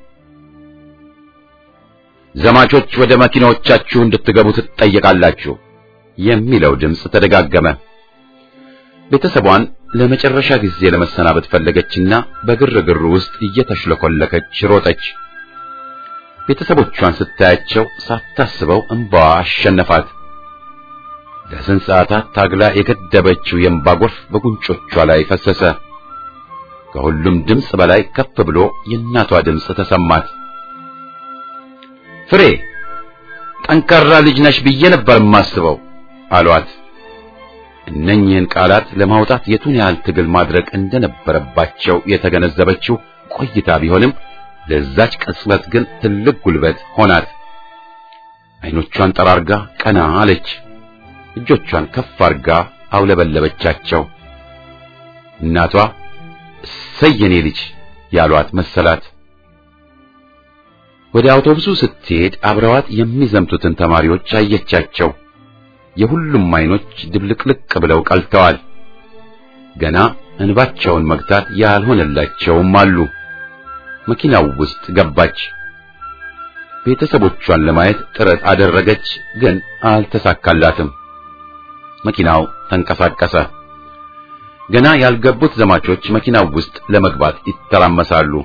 [SPEAKER 1] ዘማቾች ወደ መኪናዎቻችሁ እንድትገቡ ትጠየቃላችሁ የሚለው ድምፅ ተደጋገመ። ቤተሰቧን ለመጨረሻ ጊዜ ለመሰናበት ፈለገችና በግርግሩ ውስጥ እየተሽለኮለከች ሮጠች። ቤተሰቦቿን ስታያቸው ሳታስበው እንባዋ አሸነፋት። ለስንት ሰዓታት ታግላ የገደበችው የእንባ ጎርፍ በጉንጮቿ ላይ ፈሰሰ። ከሁሉም ድምፅ በላይ ከፍ ብሎ የእናቷ ድምፅ ተሰማት። ፍሬ ጠንካራ ልጅ ነሽ ብዬ ነበር የማስበው አሏት። እነኚህን ቃላት ለማውጣት የቱን ያህል ትግል ማድረግ እንደነበረባቸው የተገነዘበችው ቆይታ ቢሆንም ለዛች ቅጽበት ግን ትልቅ ጉልበት ሆናት። አይኖቿን ጠራርጋ ቀና አለች። እጆቿን ከፍ አርጋ አውለበለበቻቸው። እናቷ እሰይ የኔ ልጅ ያሏት መሰላት። ወደ አውቶቡሱ ስትሄድ አብረዋት የሚዘምቱትን ተማሪዎች አየቻቸው። የሁሉም አይኖች ድብልቅልቅ ብለው ቀልተዋል። ገና እንባቸውን መግታት ያልሆነላቸውም አሉ። መኪናው ውስጥ ገባች። ቤተሰቦቿን ለማየት ጥረት አደረገች፣ ግን አልተሳካላትም። መኪናው ተንቀሳቀሰ። ገና ያልገቡት ዘማቾች መኪናው ውስጥ ለመግባት ይተራመሳሉ።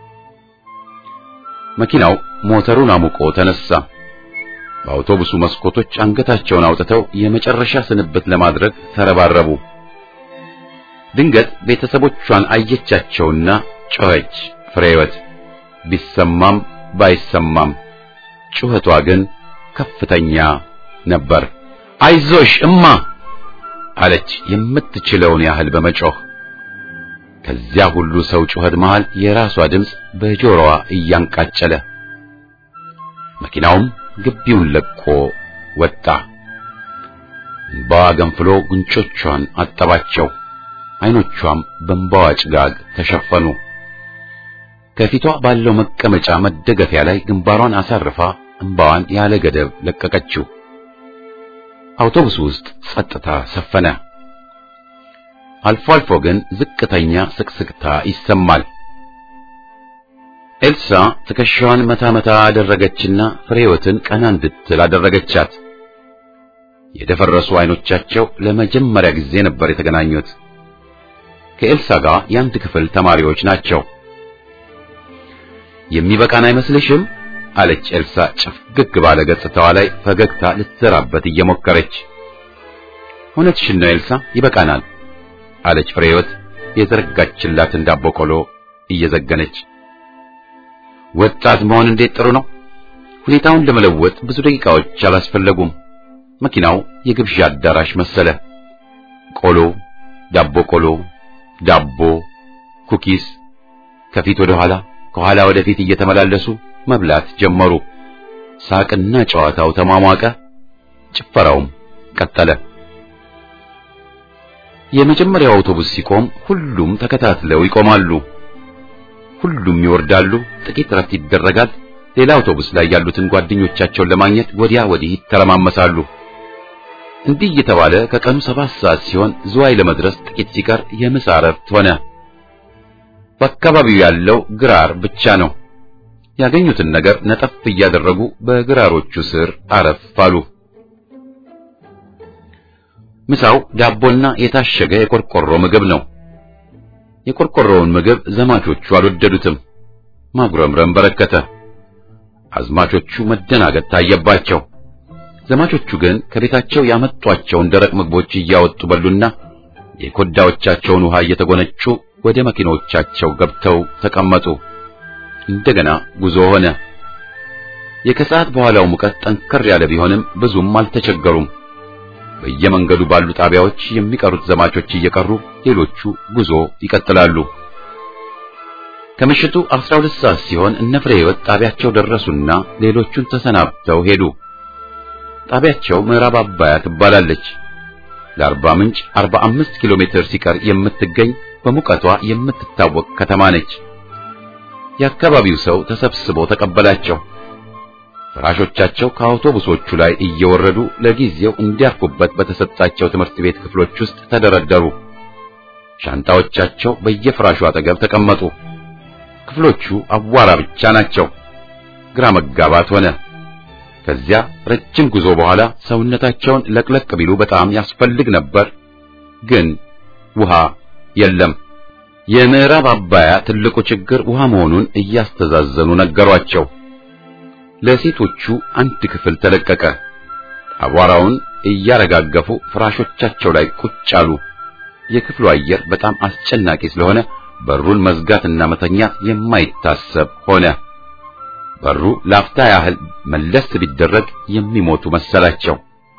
[SPEAKER 1] መኪናው ሞተሩን አሙቆ ተነሳ። በአውቶቡሱ መስኮቶች አንገታቸውን አውጥተው የመጨረሻ ስንብት ለማድረግ ተረባረቡ። ድንገት ቤተሰቦቿን አየቻቸውና ጮኸች። ፍሬህይወት ቢሰማም ባይሰማም ጩኸቷ ግን ከፍተኛ ነበር። አይዞሽ እማ አለች የምትችለውን ያህል በመጮህ። ከዚያ ሁሉ ሰው ጩኸት መሃል የራሷ ድምፅ በጆሮዋ እያንቃጨለ መኪናውም ግቢውን ለቆ ወጣ። እንባዋ ገንፍሎ ጉንጮቿን አጠባቸው። አይኖቿም በእንባዋ ጭጋግ ተሸፈኑ። ከፊቷ ባለው መቀመጫ መደገፊያ ላይ ግንባሯን አሳርፋ እንባዋን ያለ ገደብ ለቀቀችው። አውቶቡስ ውስጥ ጸጥታ ሰፈነ። አልፎ አልፎ ግን ዝቅተኛ ስቅስቅታ ይሰማል። ኤልሳ ትከሻዋን መታ መታ አደረገችና ፍሬህይወትን ቀና እንድትል አደረገቻት። የደፈረሱ አይኖቻቸው ለመጀመሪያ ጊዜ ነበር የተገናኙት። ከኤልሳ ጋር የአንድ ክፍል ተማሪዎች ናቸው። የሚበቃን አይመስልሽም? አለች ኤልሳ ጭፍግግ ባለ ገጽታዋ ላይ ፈገግታ ልትዘራበት እየሞከረች። እውነትሽን ነው ኤልሳ፣ ይበቃናል አለች ፍሬህይወት የዘረጋችላትን ዳቦ ቆሎ እየዘገነች። ወጣት መሆን እንዴት ጥሩ ነው። ሁኔታውን ለመለወጥ ብዙ ደቂቃዎች አላስፈለጉም። መኪናው የግብዣ አዳራሽ መሰለ። ቆሎ፣ ዳቦ ቆሎ፣ ዳቦ፣ ኩኪስ ከፊት ወደ ኋላ ከኋላ ወደ ፊት እየተመላለሱ መብላት ጀመሩ። ሳቅና ጨዋታው ተሟሟቀ፣ ጭፈራውም ቀጠለ። የመጀመሪያው አውቶቡስ ሲቆም ሁሉም ተከታትለው ይቆማሉ። ሁሉም ይወርዳሉ። ጥቂት ረፍት ይደረጋል። ሌላ አውቶቡስ ላይ ያሉትን ጓደኞቻቸውን ለማግኘት ወዲያ ወዲህ ይተረማመሳሉ። እንዲህ እየተባለ ከቀኑ ሰባት ሰዓት ሲሆን ዝዋይ ለመድረስ ጥቂት ሲቀር የምሳ እረፍት ሆነ። በአካባቢው ያለው ግራር ብቻ ነው። ያገኙትን ነገር ነጠፍ እያደረጉ በግራሮቹ ስር አረፍ አሉ። ምሳው ዳቦና የታሸገ የቆርቆሮ ምግብ ነው። የቆርቆሮውን ምግብ ዘማቾቹ አልወደዱትም። ማጉረምረም በረከተ። አዝማቾቹ መደናገጥ ታየባቸው። ዘማቾቹ ግን ከቤታቸው ያመጧቸውን ደረቅ ምግቦች እያወጡ በሉና የኮዳዎቻቸውን ውሃ እየተጎነጩ ወደ መኪኖቻቸው ገብተው ተቀመጡ። እንደገና ጉዞ ሆነ። የከሰዓት በኋላው ሙቀት ጠንከር ያለ ቢሆንም ብዙም አልተቸገሩም። በየመንገዱ ባሉ ጣቢያዎች የሚቀሩት ዘማቾች እየቀሩ ሌሎቹ ጉዞ ይቀጥላሉ። ከምሽቱ 12 ሰዓት ሲሆን እነ ፍሬ ሕይወት ጣቢያቸው ደረሱና ሌሎቹን ተሰናብተው ሄዱ። ጣቢያቸው ምዕራብ አባያ ትባላለች። ለአርባ ምንጭ 45 ኪሎ ሜትር ሲቀር የምትገኝ በሙቀቷ የምትታወቅ ከተማ ነች። የአካባቢው ሰው ተሰብስቦ ተቀበላቸው። ፍራሾቻቸው ከአውቶቡሶቹ ላይ እየወረዱ ለጊዜው እንዲያርፉበት በተሰጣቸው ትምህርት ቤት ክፍሎች ውስጥ ተደረደሩ። ሻንጣዎቻቸው በየፍራሹ አጠገብ ተቀመጡ። ክፍሎቹ አቧራ ብቻ ናቸው። ግራ መጋባት ሆነ። ከዚያ ረጅም ጉዞ በኋላ ሰውነታቸውን ለቅለቅ ቢሉ በጣም ያስፈልግ ነበር፣ ግን ውሃ የለም። የምዕራብ አባያ ትልቁ ችግር ውሃ መሆኑን እያስተዛዘኑ ነገሯቸው። ለሴቶቹ አንድ ክፍል ተለቀቀ። አቧራውን እያረጋገፉ ፍራሾቻቸው ላይ ቁጭ አሉ። የክፍሉ አየር በጣም አስጨናቂ ስለሆነ በሩን መዝጋትና መተኛት የማይታሰብ ሆነ። በሩ ላፍታ ያህል መለስ ቢደረግ የሚሞቱ መሰላቸው።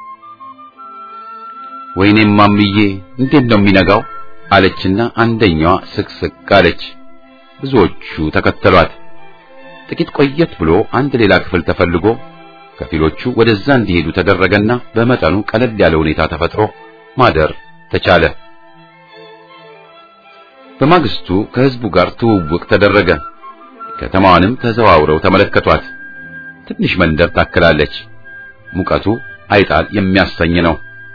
[SPEAKER 1] ወይኔም ማምዬ እንዴት ነው የሚነጋው? አለችና አንደኛዋ ስቅስቅ አለች። ብዙዎቹ ተከተሏት። ጥቂት ቆየት ብሎ አንድ ሌላ ክፍል ተፈልጎ ከፊሎቹ ወደዛ እንዲሄዱ ተደረገና በመጠኑ ቀለል ያለ ሁኔታ ተፈጥሮ ማደር ተቻለ። በማግስቱ ከህዝቡ ጋር ትውውቅ ተደረገ። ከተማዋንም ተዘዋውረው ተመለከቷት። ትንሽ መንደር ታክላለች። ሙቀቱ አይጣል የሚያሰኝ ነው።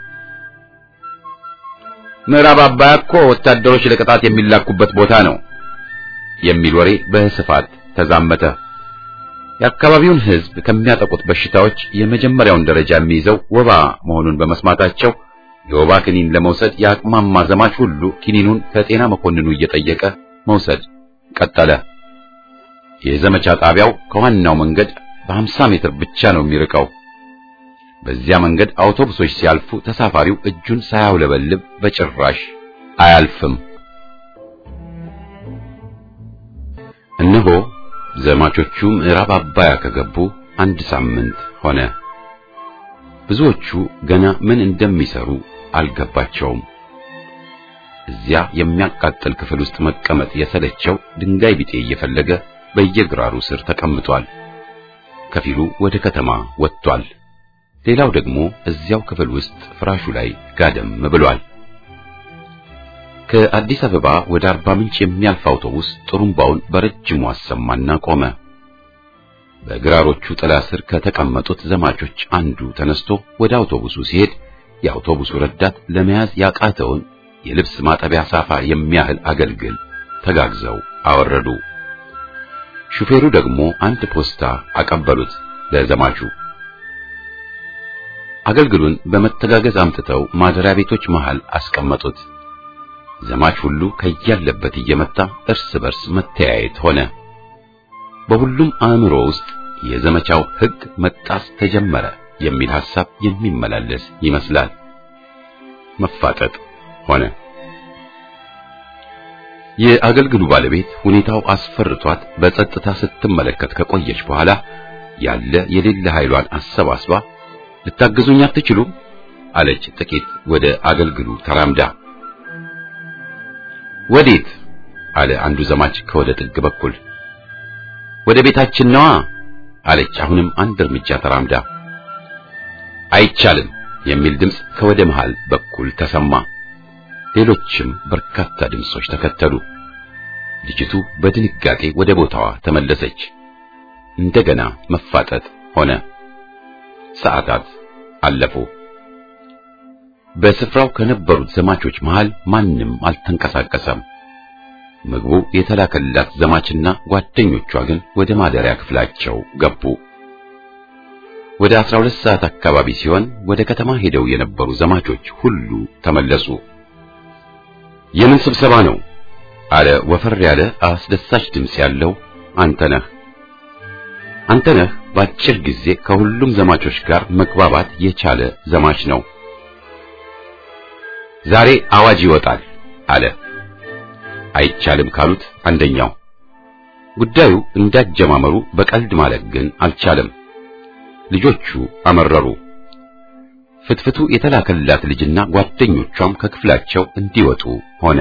[SPEAKER 1] ምዕራብ አባያ እኮ ወታደሮች ለቅጣት የሚላኩበት ቦታ ነው የሚል ወሬ በስፋት ተዛመተ። የአካባቢውን ህዝብ ከሚያጠቁት በሽታዎች የመጀመሪያውን ደረጃ የሚይዘው ወባ መሆኑን በመስማታቸው የወባ ክኒን ለመውሰድ የአቅማማ ዘማች ሁሉ ክኒኑን ከጤና መኮንኑ እየጠየቀ መውሰድ ቀጠለ። የዘመቻ ጣቢያው ከዋናው መንገድ በ50 ሜትር ብቻ ነው የሚርቀው። በዚያ መንገድ አውቶቡሶች ሲያልፉ ተሳፋሪው እጁን ሳያውለበልብ በጭራሽ አያልፍም። እነሆ ዘማቾቹ ምዕራብ አባያ ከገቡ አንድ ሳምንት ሆነ። ብዙዎቹ ገና ምን እንደሚሰሩ አልገባቸውም። እዚያ የሚያቃጥል ክፍል ውስጥ መቀመጥ የሰለቸው ድንጋይ ቢጤ እየፈለገ በየግራሩ ስር ተቀምጧል። ከፊሉ ወደ ከተማ ወጥቷል። ሌላው ደግሞ እዚያው ክፍል ውስጥ ፍራሹ ላይ ጋደም ብሏል። ከአዲስ አበባ ወደ አርባ ምንጭ የሚያልፍ አውቶቡስ ጥሩምባውን በረጅሙ አሰማና ቆመ። በግራሮቹ ጥላ ስር ከተቀመጡት ዘማቾች አንዱ ተነስቶ ወደ አውቶቡሱ ሲሄድ የአውቶቡሱ ረዳት ለመያዝ ያቃተውን የልብስ ማጠቢያ ሳፋ የሚያህል አገልግል ተጋግዘው አወረዱ። ሹፌሩ ደግሞ አንድ ፖስታ አቀበሉት ለዘማቹ። አገልግሉን በመተጋገዝ አምጥተው ማደሪያ ቤቶች መሃል አስቀመጡት። ዘማች ሁሉ ከያለበት እየመጣ እርስ በርስ መተያየት ሆነ። በሁሉም አእምሮ ውስጥ የዘመቻው ሕግ መጣስ ተጀመረ የሚል ሐሳብ የሚመላለስ ይመስላል። መፋጠጥ ሆነ። የአገልግሉ ባለቤት ሁኔታው አስፈርቷት በጸጥታ ስትመለከት ከቆየች በኋላ ያለ የሌለ ኃይሏን አሰባስባ ልታግዙኝ አትችሉም? አለች ጥቂት ወደ አገልግሉ ተራምዳ። ወዴት? አለ አንዱ ዘማች ከወደ ጥግ በኩል። ወደ ቤታችን ነዋ አለች አሁንም አንድ እርምጃ ተራምዳ። አይቻልም የሚል ድምፅ ከወደ መሃል በኩል ተሰማ። ሌሎችም በርካታ ድምጾች ተከተሉ። ልጅቱ በድንጋጤ ወደ ቦታዋ ተመለሰች። እንደገና መፋጠጥ ሆነ። ሰዓታት አለፉ። በስፍራው ከነበሩት ዘማቾች መሃል ማንም አልተንቀሳቀሰም። ምግቡ የተላከላት ዘማችና ጓደኞቿ ግን ወደ ማደሪያ ክፍላቸው ገቡ። ወደ 12 ሰዓት አካባቢ ሲሆን ወደ ከተማ ሄደው የነበሩ ዘማቾች ሁሉ ተመለሱ። የምን ስብሰባ ነው? አለ ወፈር ያለ አስደሳች ድምፅ ያለው አንተነህ። አንተነህ በአጭር ጊዜ ከሁሉም ዘማቾች ጋር መግባባት የቻለ ዘማች ነው። ዛሬ አዋጅ ይወጣል አለ። አይቻልም ካሉት አንደኛው። ጉዳዩ እንዳጀማመሩ በቀልድ ማለት ግን አልቻለም። ልጆቹ አመረሩ። ፍትፍቱ የተላከላት ልጅና ጓደኞቿም ከክፍላቸው እንዲወጡ ሆነ።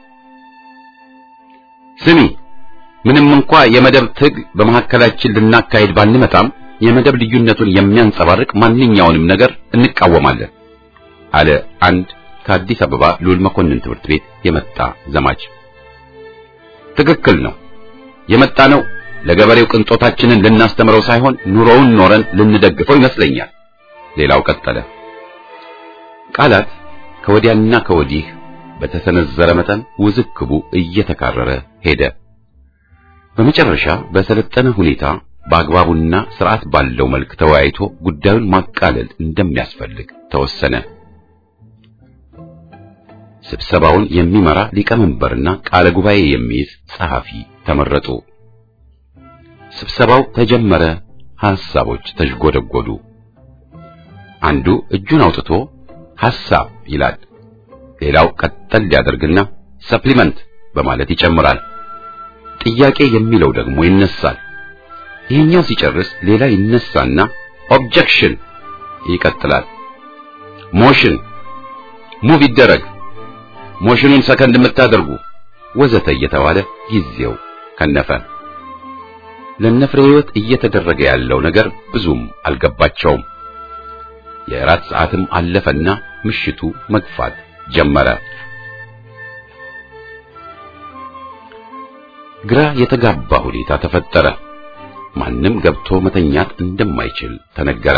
[SPEAKER 1] ስሚ፣ ምንም እንኳ የመደብ ትግል በመካከላችን ልናካሄድ ባንመጣም የመደብ ልዩነቱን የሚያንጸባርቅ ማንኛውንም ነገር እንቃወማለን አለ አንድ ከአዲስ አበባ ሉል መኮንን ትምህርት ቤት የመጣ ዘማች። ትክክል ነው። የመጣ ነው ለገበሬው ቅንጦታችንን ልናስተምረው ሳይሆን ኑሮውን ኖረን ልንደግፈው ይመስለኛል። ሌላው ቀጠለ። ቃላት ከወዲያና ከወዲህ በተሰነዘረ መጠን ውዝግቡ እየተካረረ ሄደ። በመጨረሻ በሰለጠነ ሁኔታ በአግባቡና ስርዓት ባለው መልክ ተወያይቶ ጉዳዩን ማቃለል እንደሚያስፈልግ ተወሰነ። ስብሰባውን የሚመራ ሊቀመንበርና ቃለ ጉባኤ የሚይዝ ጸሐፊ ተመረጡ። ስብሰባው ተጀመረ። ሐሳቦች ተዥጎደጎዱ። አንዱ እጁን አውጥቶ ሐሳብ ይላል። ሌላው ቀጠል ሊያደርግና ሰፕሊመንት በማለት ይጨምራል። ጥያቄ የሚለው ደግሞ ይነሳል። ይህኛው ሲጨርስ ሌላ ይነሳና ኦብጀክሽን ይቀጥላል። ሞሽን ሙቭ ይደረግ፣ ሞሽኑን ሰከንድ የምታደርጉ ወዘተ እየተባለ ጊዜው ከነፈ። ለነፍሬ ሕይወት እየተደረገ ያለው ነገር ብዙም አልገባቸውም። የእራት ሰዓትም አለፈና ምሽቱ መግፋት ጀመረ። ግራ የተጋባ ሁኔታ ተፈጠረ። ማንም ገብቶ መተኛት እንደማይችል ተነገረ።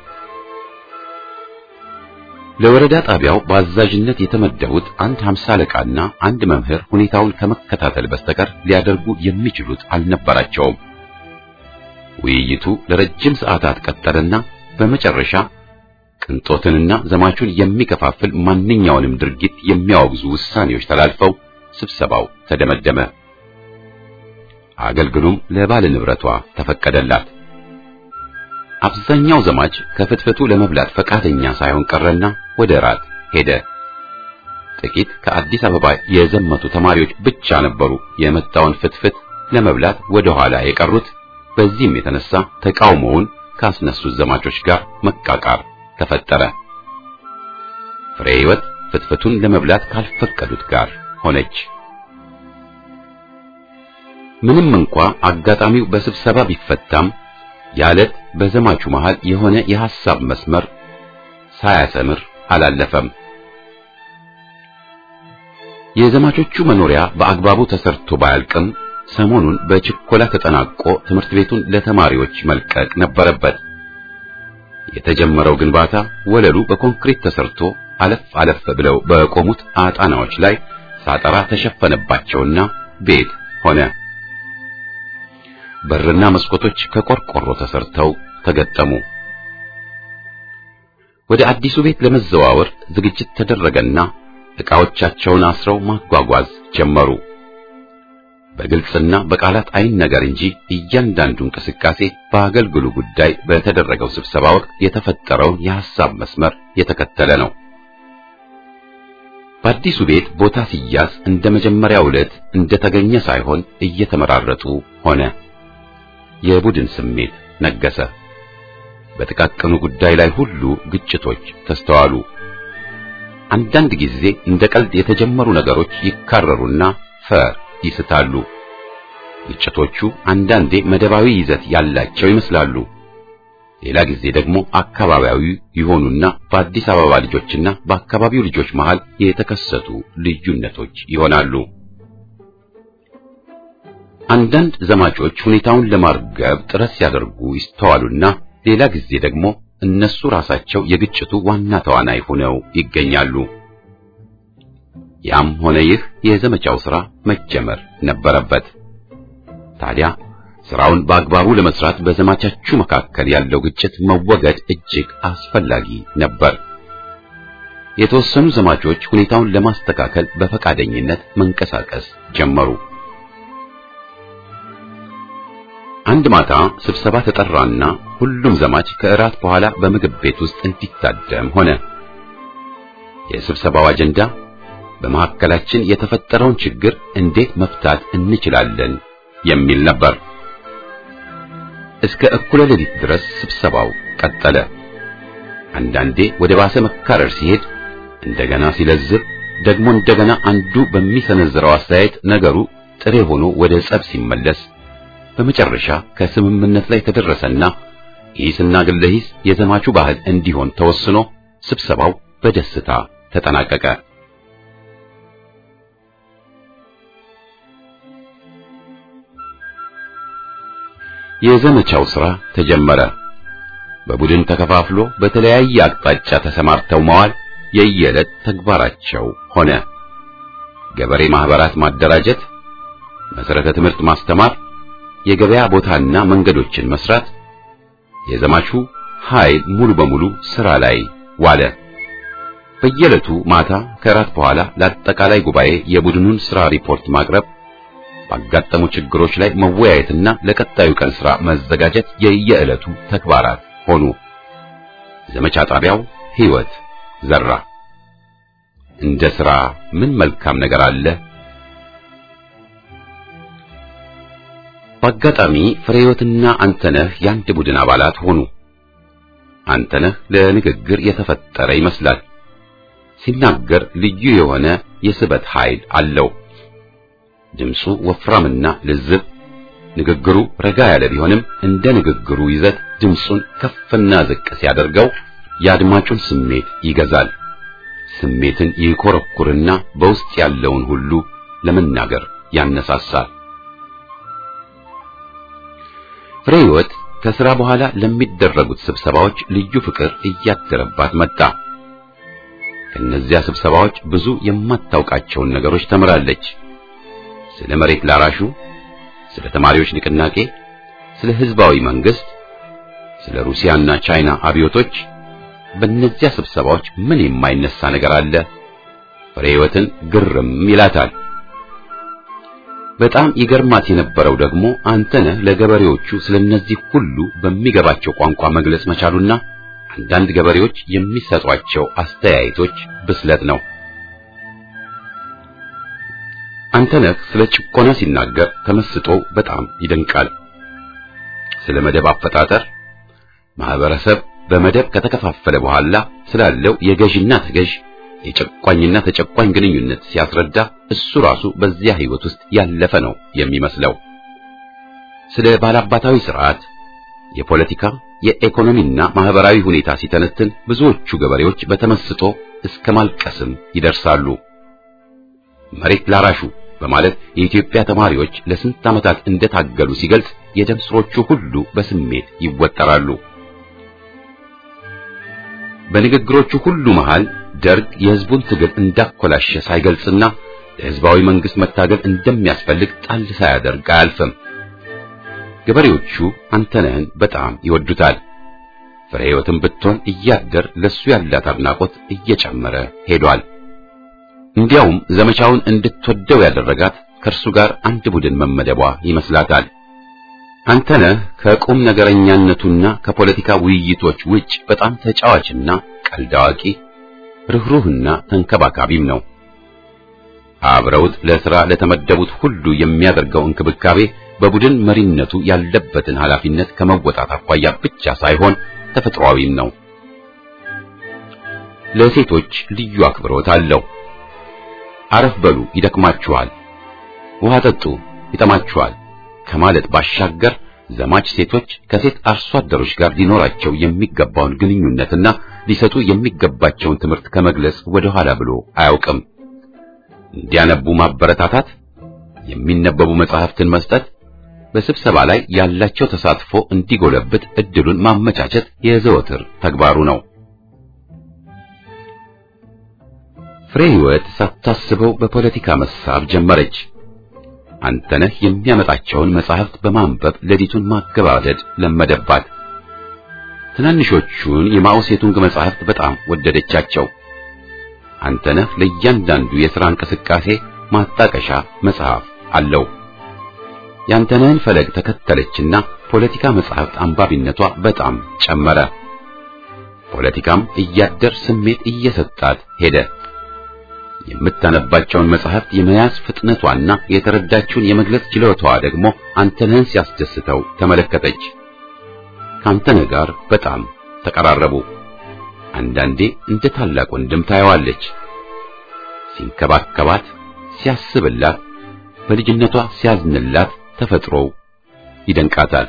[SPEAKER 1] ለወረዳ ጣቢያው በአዛዥነት የተመደቡት አንድ ሀምሳ አለቃና አንድ መምህር ሁኔታውን ከመከታተል በስተቀር ሊያደርጉ የሚችሉት አልነበራቸውም። ውይይቱ ለረጅም ሰዓታት ቀጠለና በመጨረሻ ቅንጦትንና ዘማቹን የሚከፋፍል ማንኛውንም ድርጊት የሚያወግዙ ውሳኔዎች ተላልፈው ስብሰባው ተደመደመ። አገልግሉም ለባለ ንብረቷ ተፈቀደላት። አብዛኛው ዘማች ከፍትፍቱ ለመብላት ፈቃደኛ ሳይሆን ቀረና ወደ ራት ሄደ። ጥቂት ከአዲስ አበባ የዘመቱ ተማሪዎች ብቻ ነበሩ የመጣውን ፍትፍት ለመብላት ወደ ኋላ የቀሩት። በዚህም የተነሳ ተቃውሞውን ካስነሱት ዘማቾች ጋር መቃቃር ተፈጠረ። ፍሬ ሕይወት ፍትፍቱን ለመብላት ካልፈቀዱት ጋር ሆነች። ምንም እንኳ አጋጣሚው በስብሰባ ቢፈታም ያለት በዘማቹ መሃል የሆነ የሐሳብ መስመር ሳያሰምር አላለፈም። የዘማቾቹ መኖሪያ በአግባቡ ተሰርቶ ባያልቅም ሰሞኑን በችኮላ ተጠናቆ ትምህርት ቤቱን ለተማሪዎች መልቀቅ ነበረበት። የተጀመረው ግንባታ ወለሉ በኮንክሪት ተሰርቶ አለፍ አለፍ ብለው በቆሙት አጣናዎች ላይ ሳጠራ ተሸፈነባቸውና ቤት ሆነ። በርና መስኮቶች ከቆርቆሮ ተሰርተው ተገጠሙ። ወደ አዲሱ ቤት ለመዘዋወር ዝግጅት ተደረገና ዕቃዎቻቸውን አስረው ማጓጓዝ ጀመሩ። በግልጽና በቃላት አይን ነገር እንጂ እያንዳንዱ እንቅስቃሴ በአገልግሉ ጉዳይ በተደረገው ስብሰባ ወቅት የተፈጠረውን የሐሳብ መስመር የተከተለ ነው። በአዲሱ ቤት ቦታ ሲያዝ እንደ መጀመሪያው ዕለት እንደተገኘ ሳይሆን እየተመራረጡ ሆነ። የቡድን ስሜት ነገሰ። በጥቃቅኑ ጉዳይ ላይ ሁሉ ግጭቶች ተስተዋሉ። አንዳንድ ጊዜ እንደ ቀልድ የተጀመሩ ነገሮች ይካረሩና ፈር ይስታሉ። ግጭቶቹ አንዳንዴ መደባዊ ይዘት ያላቸው ይመስላሉ። ሌላ ጊዜ ደግሞ አካባቢያዊ ይሆኑና በአዲስ አበባ ልጆችና በአካባቢው ልጆች መሃል የተከሰቱ ልዩነቶች ይሆናሉ። አንዳንድ ዘማቾች ሁኔታውን ለማርገብ ጥረት ሲያደርጉ ይስተዋሉና ሌላ ጊዜ ደግሞ እነሱ ራሳቸው የግጭቱ ዋና ተዋናይ ሆነው ይገኛሉ። ያም ሆነ ይህ የዘመቻው ሥራ መጀመር ነበረበት። ታዲያ ስራውን በአግባቡ ለመስራት በዘማቾቹ መካከል ያለው ግጭት መወገድ እጅግ አስፈላጊ ነበር። የተወሰኑ ዘማቾች ሁኔታውን ለማስተካከል በፈቃደኝነት መንቀሳቀስ ጀመሩ። አንድ ማታ ስብሰባ ተጠራና ሁሉም ዘማች ከእራት በኋላ በምግብ ቤት ውስጥ እንዲታደም ሆነ። የስብሰባው አጀንዳ በመካከላችን የተፈጠረውን ችግር እንዴት መፍታት እንችላለን የሚል ነበር። እስከ እኩለ ሌሊት ድረስ ስብሰባው ቀጠለ። አንዳንዴ ወደ ባሰ መካረር ሲሄድ እንደገና ሲለዝብ፣ ደግሞ እንደገና አንዱ በሚሰነዝረው አስተያየት ነገሩ ጥሬ ሆኖ ወደ ጸብ ሲመለስ በመጨረሻ ከስምምነት ላይ ተደረሰና ሂስና ግለ ሂስ የዘማቹ ባህል እንዲሆን ተወስኖ ስብሰባው በደስታ ተጠናቀቀ። የዘመቻው ሥራ ተጀመረ። በቡድን ተከፋፍሎ በተለያየ አቅጣጫ ተሰማርተው መዋል የየዕለት ተግባራቸው ሆነ። ገበሬ ማህበራት ማደራጀት፣ መሰረተ ትምህርት ማስተማር፣ የገበያ ቦታና መንገዶችን መስራት፣ የዘማቹ ኃይል ሙሉ በሙሉ ሥራ ላይ ዋለ። በየዕለቱ ማታ ከራት በኋላ ለአጠቃላይ ጉባኤ የቡድኑን ሥራ ሪፖርት ማቅረብ ባጋጠሙ ችግሮች ላይ መወያየትና ለቀጣዩ ቀን ሥራ መዘጋጀት የየዕለቱ ተግባራት ሆኑ። ዘመቻ ጣቢያው ሕይወት ዘራ። እንደ ሥራ ምን መልካም ነገር አለ? በአጋጣሚ ፍሬህይወትና አንተነህ የአንድ ቡድን አባላት ሆኑ። አንተነህ ለንግግር የተፈጠረ ይመስላል። ሲናገር ልዩ የሆነ የስበት ኃይል አለው። ድምፁ ወፍራምና ልዝብ፣ ንግግሩ ረጋ ያለ ቢሆንም እንደ ንግግሩ ይዘት ድምፁን ከፍና ዝቅ ሲያደርገው የአድማጩን ስሜት ይገዛል። ስሜትን ይኮረኩርና በውስጥ ያለውን ሁሉ ለመናገር ያነሳሳል። ፍሬህይወት ከሥራ በኋላ ለሚደረጉት ስብሰባዎች ልዩ ፍቅር እያደረባት መጣ። ከእነዚያ ስብሰባዎች ብዙ የማታውቃቸውን ነገሮች ተምራለች። ስለ መሬት ላራሹ፣ ስለ ተማሪዎች ንቅናቄ፣ ስለ ህዝባዊ መንግስት፣ ስለ ሩሲያና ቻይና አብዮቶች። በእነዚያ ስብሰባዎች ምን የማይነሳ ነገር አለ? ፍሬህይወትን ግርም ይላታል። በጣም ይገርማት የነበረው ደግሞ አንተነህ ለገበሬዎቹ ስለነዚህ ሁሉ በሚገባቸው ቋንቋ መግለጽ መቻሉና አንዳንድ ገበሬዎች የሚሰጧቸው አስተያየቶች ብስለት ነው። አንተነህ ስለ ጭቆና ሲናገር ተመስጦ በጣም ይደንቃል። ስለ መደብ አፈጣጠር፣ ማህበረሰብ በመደብ ከተከፋፈለ በኋላ ስላለው የገዥና ተገዥ የጨቋኝና ተጨቋኝ ግንኙነት ሲያስረዳ እሱ ራሱ በዚያ ህይወት ውስጥ ያለፈ ነው የሚመስለው። ስለ ባላባታዊ ስርዓት፣ የፖለቲካ የኢኮኖሚና ማህበራዊ ሁኔታ ሲተነትን ብዙዎቹ ገበሬዎች በተመስጦ እስከ ማልቀስም ይደርሳሉ። መሬት ላራሹ በማለት የኢትዮጵያ ተማሪዎች ለስንት ዓመታት እንደታገሉ ሲገልጽ የደም ስሮቹ ሁሉ በስሜት ይወጠራሉ። በንግግሮቹ ሁሉ መሃል ደርግ የህዝቡን ትግል እንዳኮላሸ ሳይገልጽና ለህዝባዊ መንግስት መታገል እንደሚያስፈልግ ጣል ሳያደርግ አያልፍም። ገበሬዎቹ አንተነህን በጣም ይወዱታል። ፍሬህይወትም ብትሆን እያደር ለሱ ያላት አድናቆት እየጨመረ ሄዷል። እንዲያውም ዘመቻውን እንድትወደው ያደረጋት ከእርሱ ጋር አንድ ቡድን መመደቧ ይመስላታል። አንተነህ ከቁም ነገረኛነቱና ከፖለቲካ ውይይቶች ውጭ በጣም ተጫዋችና ቀልድ አዋቂ፣ ርኅሩህና ተንከባካቢም ነው። አብረውት ለሥራ ለተመደቡት ሁሉ የሚያደርገው እንክብካቤ በቡድን መሪነቱ ያለበትን ኃላፊነት ከመወጣት አኳያ ብቻ ሳይሆን ተፈጥሯዊም ነው። ለሴቶች ልዩ አክብሮት አለው። አረፍ በሉ ይደክማችኋል፣ ውሃ ጠጡ ይጠማችኋል ከማለት ባሻገር ዘማች ሴቶች ከሴት አርሶ አደሮች ጋር ሊኖራቸው የሚገባውን ግንኙነትና ሊሰጡ የሚገባቸውን ትምህርት ከመግለጽ ወደ ኋላ ብሎ አያውቅም። እንዲያነቡ ማበረታታት፣ የሚነበቡ መጻሕፍትን መስጠት፣ በስብሰባ ላይ ያላቸው ተሳትፎ እንዲጎለብት እድሉን ማመቻቸት የዘወትር ተግባሩ ነው። ፍሬ ሕይወት ሳታስበው በፖለቲካ መሳብ ጀመረች። አንተነህ የሚያመጣቸውን መጻሕፍት በማንበብ ሌሊቱን ማገባደድ ለመደባት። ትናንሾቹን የማኦ ሴቱንግ መጻሕፍት በጣም ወደደቻቸው። አንተነህ ለእያንዳንዱ የሥራ እንቅስቃሴ ማጣቀሻ መጽሐፍ አለው። የአንተነህን ፈለግ ተከተለችና ፖለቲካ መጻሕፍት አንባቢነቷ በጣም ጨመረ። ፖለቲካም እያደር ስሜት እየሰጣት ሄደ። የምታነባቸውን መጽሐፍት የመያዝ ፍጥነቷና የተረዳችውን የመግለጽ ችሎታዋ ደግሞ አንተነህን ሲያስደስተው ተመለከተች። ከአንተነህ ጋር በጣም ተቀራረቡ። አንዳንዴ እንደ ታላቅ ወንድም ታየዋለች። ሲንከባከባት፣ ሲያስብላት፣ በልጅነቷ ሲያዝንላት ተፈጥሮው ይደንቃታል።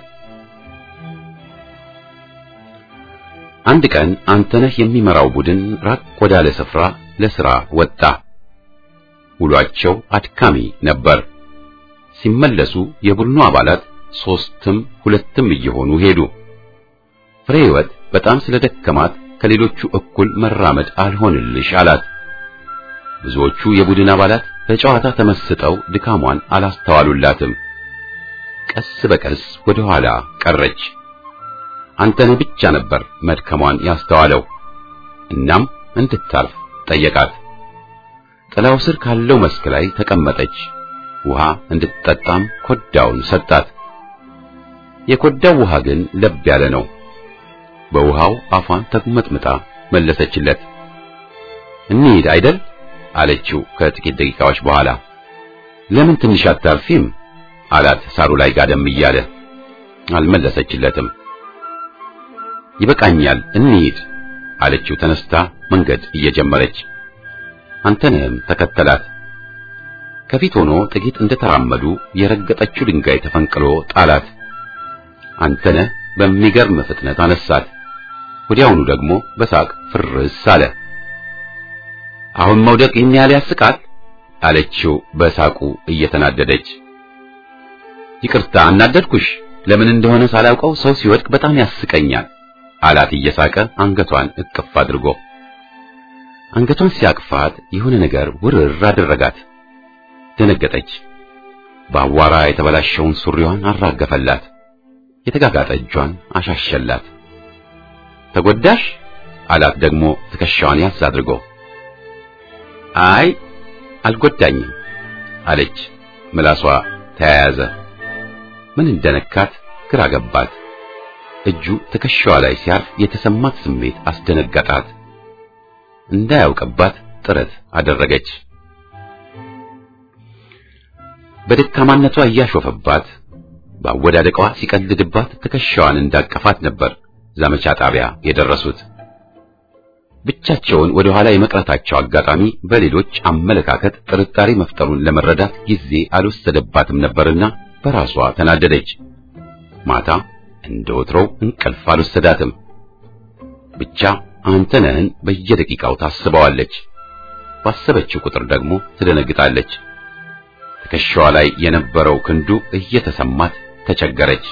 [SPEAKER 1] አንድ ቀን አንተነህ የሚመራው ቡድን ራቅ ወዳለ ስፍራ ለሥራ ወጣ። ውሏቸው አድካሚ ነበር። ሲመለሱ የቡድኑ አባላት ሦስትም ሁለትም እየሆኑ ሄዱ። ፍሬ ሕይወት በጣም ስለደከማት ከሌሎቹ እኩል መራመድ አልሆንልሽ አላት። ብዙዎቹ የቡድን አባላት በጨዋታ ተመስጠው ድካሟን አላስተዋሉላትም። ቀስ በቀስ ወደ ኋላ ቀረች። አንተነህ ብቻ ነበር መድከሟን ያስተዋለው። እናም እንድታርፍ ጠየቃት። ጥላው ስር ካለው መስክ ላይ ተቀመጠች። ውሃ እንድትጠጣም ኮዳውን ሰጣት። የኮዳው ውሃ ግን ለብ ያለ ነው። በውሃው አፏን ተጉመጥምጣ መለሰችለት። እንሂድ አይደል አለችው ከጥቂት ደቂቃዎች በኋላ። ለምን ትንሽ አታርፊም አላት ሳሩ ላይ ጋደም እያለ። አልመለሰችለትም። ይበቃኛል እንሂድ አለችው ተነስታ መንገድ እየጀመረች። አንተነህም ተከተላት። ከፊት ሆኖ ጥቂት እንደተራመዱ የረገጠችው ድንጋይ ተፈንቅሎ ጣላት። አንተነህ በሚገርም ፍጥነት አነሳት። ወዲያውኑ ደግሞ በሳቅ ፍርስ አለ። አሁን መውደቅ ይህን ያህል ያስቃል አለችው በሳቁ እየተናደደች። ይቅርታ አናደድኩሽ፣ ለምን እንደሆነ ሳላውቀው ሰው ሲወድቅ በጣም ያስቀኛል አላት እየሳቀ አንገቷን እቅፍ አድርጎ። አንገቷን ሲያቅፋት የሆነ ነገር ውርር አደረጋት። ደነገጠች። በአቧራ የተበላሸውን ሱሪዋን አራገፈላት። የተጋጋጠ እጇን አሻሸላት። ተጎዳሽ አላት ደግሞ ትከሻዋን ያዝ አድርጎ። አይ አልጎዳኝም አለች። ምላሷ ተያያዘ። ምን እንደነካት ግራ ገባት። እጁ ትከሻዋ ላይ ሲያርፍ የተሰማት ስሜት አስደነገጣት። እንዳያውቅባት ጥረት አደረገች። በደካማነቷ እያሾፈባት በአወዳደቋ ሲቀልድባት ትከሻዋን እንዳቀፋት ነበር ዘመቻ ጣቢያ የደረሱት። ብቻቸውን ወደ ኋላ የመቅረታቸው አጋጣሚ በሌሎች አመለካከት ጥርጣሬ መፍጠሩን ለመረዳት ጊዜ አልወሰደባትም ነበርና በራሷ ተናደደች። ማታ እንደ ወትሮው እንቅልፍ አልወሰዳትም። ብቻ አንተነህን በየደቂቃው ታስበዋለች። ባሰበችው ቁጥር ደግሞ ትደነግጣለች። ትከሻዋ ላይ የነበረው ክንዱ እየተሰማት ተቸገረች።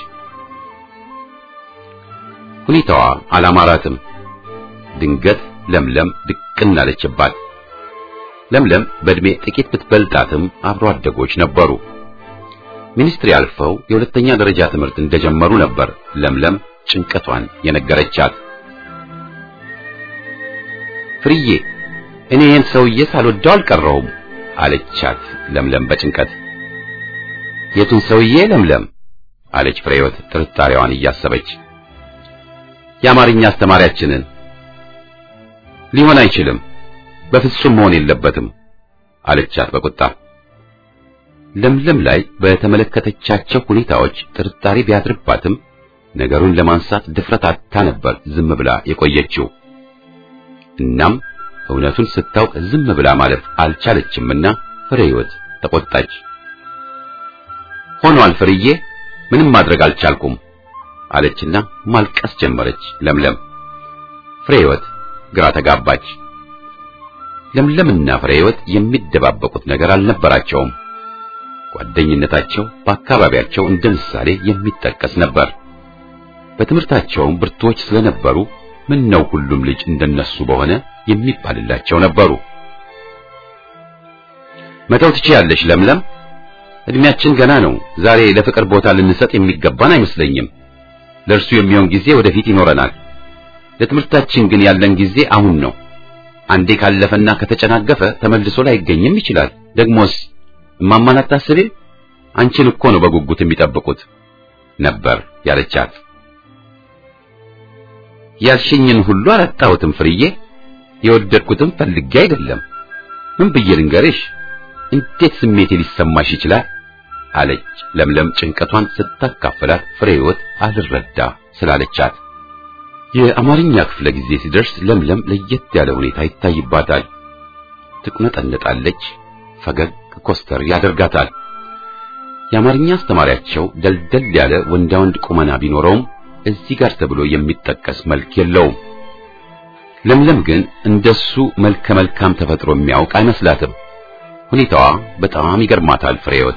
[SPEAKER 1] ሁኔታዋ አላማራትም። ድንገት ለምለም ድቅን አለችባት። ለምለም በእድሜ ጥቂት ብትበልጣትም አብሮ አደጎች ነበሩ። ሚኒስትሪ አልፈው የሁለተኛ ደረጃ ትምህርት እንደጀመሩ ነበር ለምለም ጭንቀቷን የነገረቻት። ፍርዬ እኔ ይህን ሰውዬ ሳልወደው አልቀረውም አለቻት ለምለም በጭንቀት። የቱን ሰውዬ ለምለም አለች ፍሬህይወት ጥርጣሬዋን እያሰበች። የአማርኛ አስተማሪያችንን። ሊሆን አይችልም፣ በፍጹም መሆን የለበትም አለቻት በቁጣ። ለምለም ላይ በተመለከተቻቸው ሁኔታዎች ጥርጣሬ ቢያድርባትም ነገሩን ለማንሳት ድፍረት አታ ነበር ዝም ብላ የቆየችው። እናም እውነቱን ስታውቅ ዝም ብላ ማለፍ አልቻለችምና ፍሬህይወት ተቆጣች። ሆኗል ፍርዬ፣ ምንም ማድረግ አልቻልኩም አለችና ማልቀስ ጀመረች። ለምለም ፍሬ ሕይወት ግራ ተጋባች። ለምለምና ፍሬ ሕይወት የሚደባበቁት ነገር አልነበራቸውም። ጓደኝነታቸው በአካባቢያቸው እንደ ምሳሌ የሚጠቀስ ነበር። በትምህርታቸውም ብርቱዎች ስለነበሩ ምን ነው ሁሉም ልጅ እንደነሱ በሆነ የሚባልላቸው ነበሩ። መተው ትችያለሽ ለምለም፣ እድሜያችን ገና ነው። ዛሬ ለፍቅር ቦታ ልንሰጥ የሚገባን አይመስለኝም። ለእርሱ የሚሆን ጊዜ ወደፊት ይኖረናል። ለትምህርታችን ግን ያለን ጊዜ አሁን ነው። አንዴ ካለፈና ከተጨናገፈ ተመልሶ ላይገኝም ይችላል። ደግሞስ እማማን አታስቢም? አንቺን እኮ ነው በጉጉት የሚጠብቁት ነበር ያለቻት። ያልሽኝን ሁሉ አላጣሁትም ፍርዬ፣ የወደድኩትም ፈልጌ አይደለም። ምን ብዬ ልንገርሽ? እንዴት ስሜቴ ሊሰማሽ ይችላል? አለች ለምለም ጭንቀቷን ስታካፈላት ፍሬ ሕይወት አልረዳ ስላለቻት። የአማርኛ ክፍለ ጊዜ ሲደርስ ለምለም ለየት ያለ ሁኔታ ይታይባታል። ትቁነጠነጣለች፣ ፈገግ ኮስተር ያደርጋታል። የአማርኛ አስተማሪያቸው ደልደል ያለ ወንዳ ወንድ ቁመና ቢኖረውም እዚህ ጋር ተብሎ የሚጠቀስ መልክ የለውም። ለምለም ግን እንደሱ መልከ መልካም ተፈጥሮ የሚያውቅ አይመስላትም። ሁኔታዋ በጣም ይገርማታል ፍሬህይወት።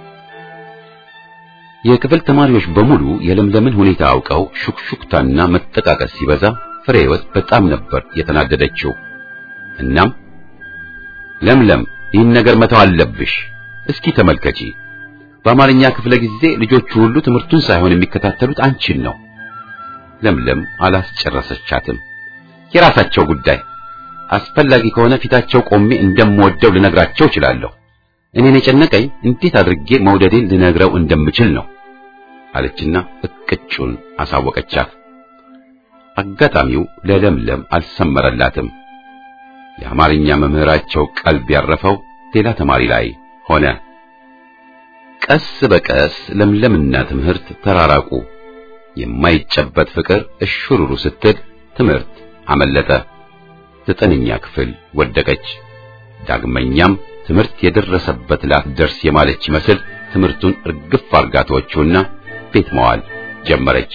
[SPEAKER 1] የክፍል ተማሪዎች በሙሉ የለምለምን ሁኔታ አውቀው ሹክሹክታና መጠቃቀስ ሲበዛ ፍሬህይወት በጣም ነበር የተናደደችው። እናም ለምለም ይህን ነገር መተው አለብሽ፣ እስኪ ተመልከቺ በአማርኛ ክፍለ ጊዜ ልጆቹ ሁሉ ትምህርቱን ሳይሆን የሚከታተሉት አንቺን ነው። ለምለም አላስጨረሰቻትም። የራሳቸው ጉዳይ፣ አስፈላጊ ከሆነ ፊታቸው ቆሜ እንደምወደው ልነግራቸው እችላለሁ። እኔን የጨነቀኝ እንዴት አድርጌ መውደዴን ልነግረው እንደምችል ነው አለችና እቅጩን አሳወቀቻት። አጋጣሚው ለለምለም አልሰመረላትም። የአማርኛ መምህራቸው ቀልብ ያረፈው ሌላ ተማሪ ላይ ሆነ። ቀስ በቀስ ለምለምና ትምህርት ተራራቁ። የማይጨበት ፍቅር እሽሩሩ ስትል ትምህርት አመለጠ። ዘጠነኛ ክፍል ወደቀች። ዳግመኛም ትምህርት የደረሰበት ላትደርስ የማለች ይመስል ትምህርቱን እርግፍ አርጋ ተወችውና ቤት መዋል ጀመረች።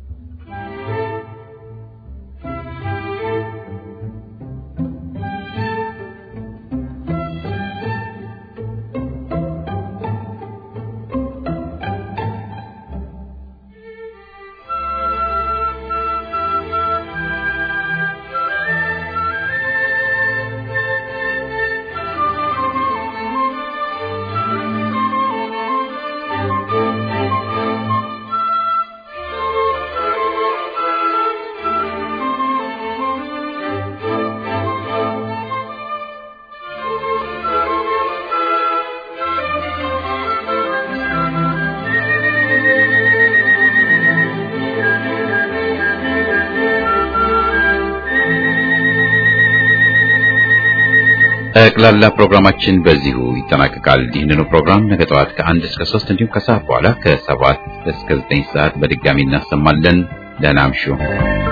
[SPEAKER 1] ጠቅላላ ፕሮግራማችን በዚሁ ይጠናቀቃል። ይህንኑ ፕሮግራም ነገ ጠዋት ከአንድ እስከ ሶስት እንዲሁም ከሰዓት በኋላ ከሰባት እስከ ዘጠኝ ሰዓት በድጋሚ እናሰማለን። ደህና እምሹ።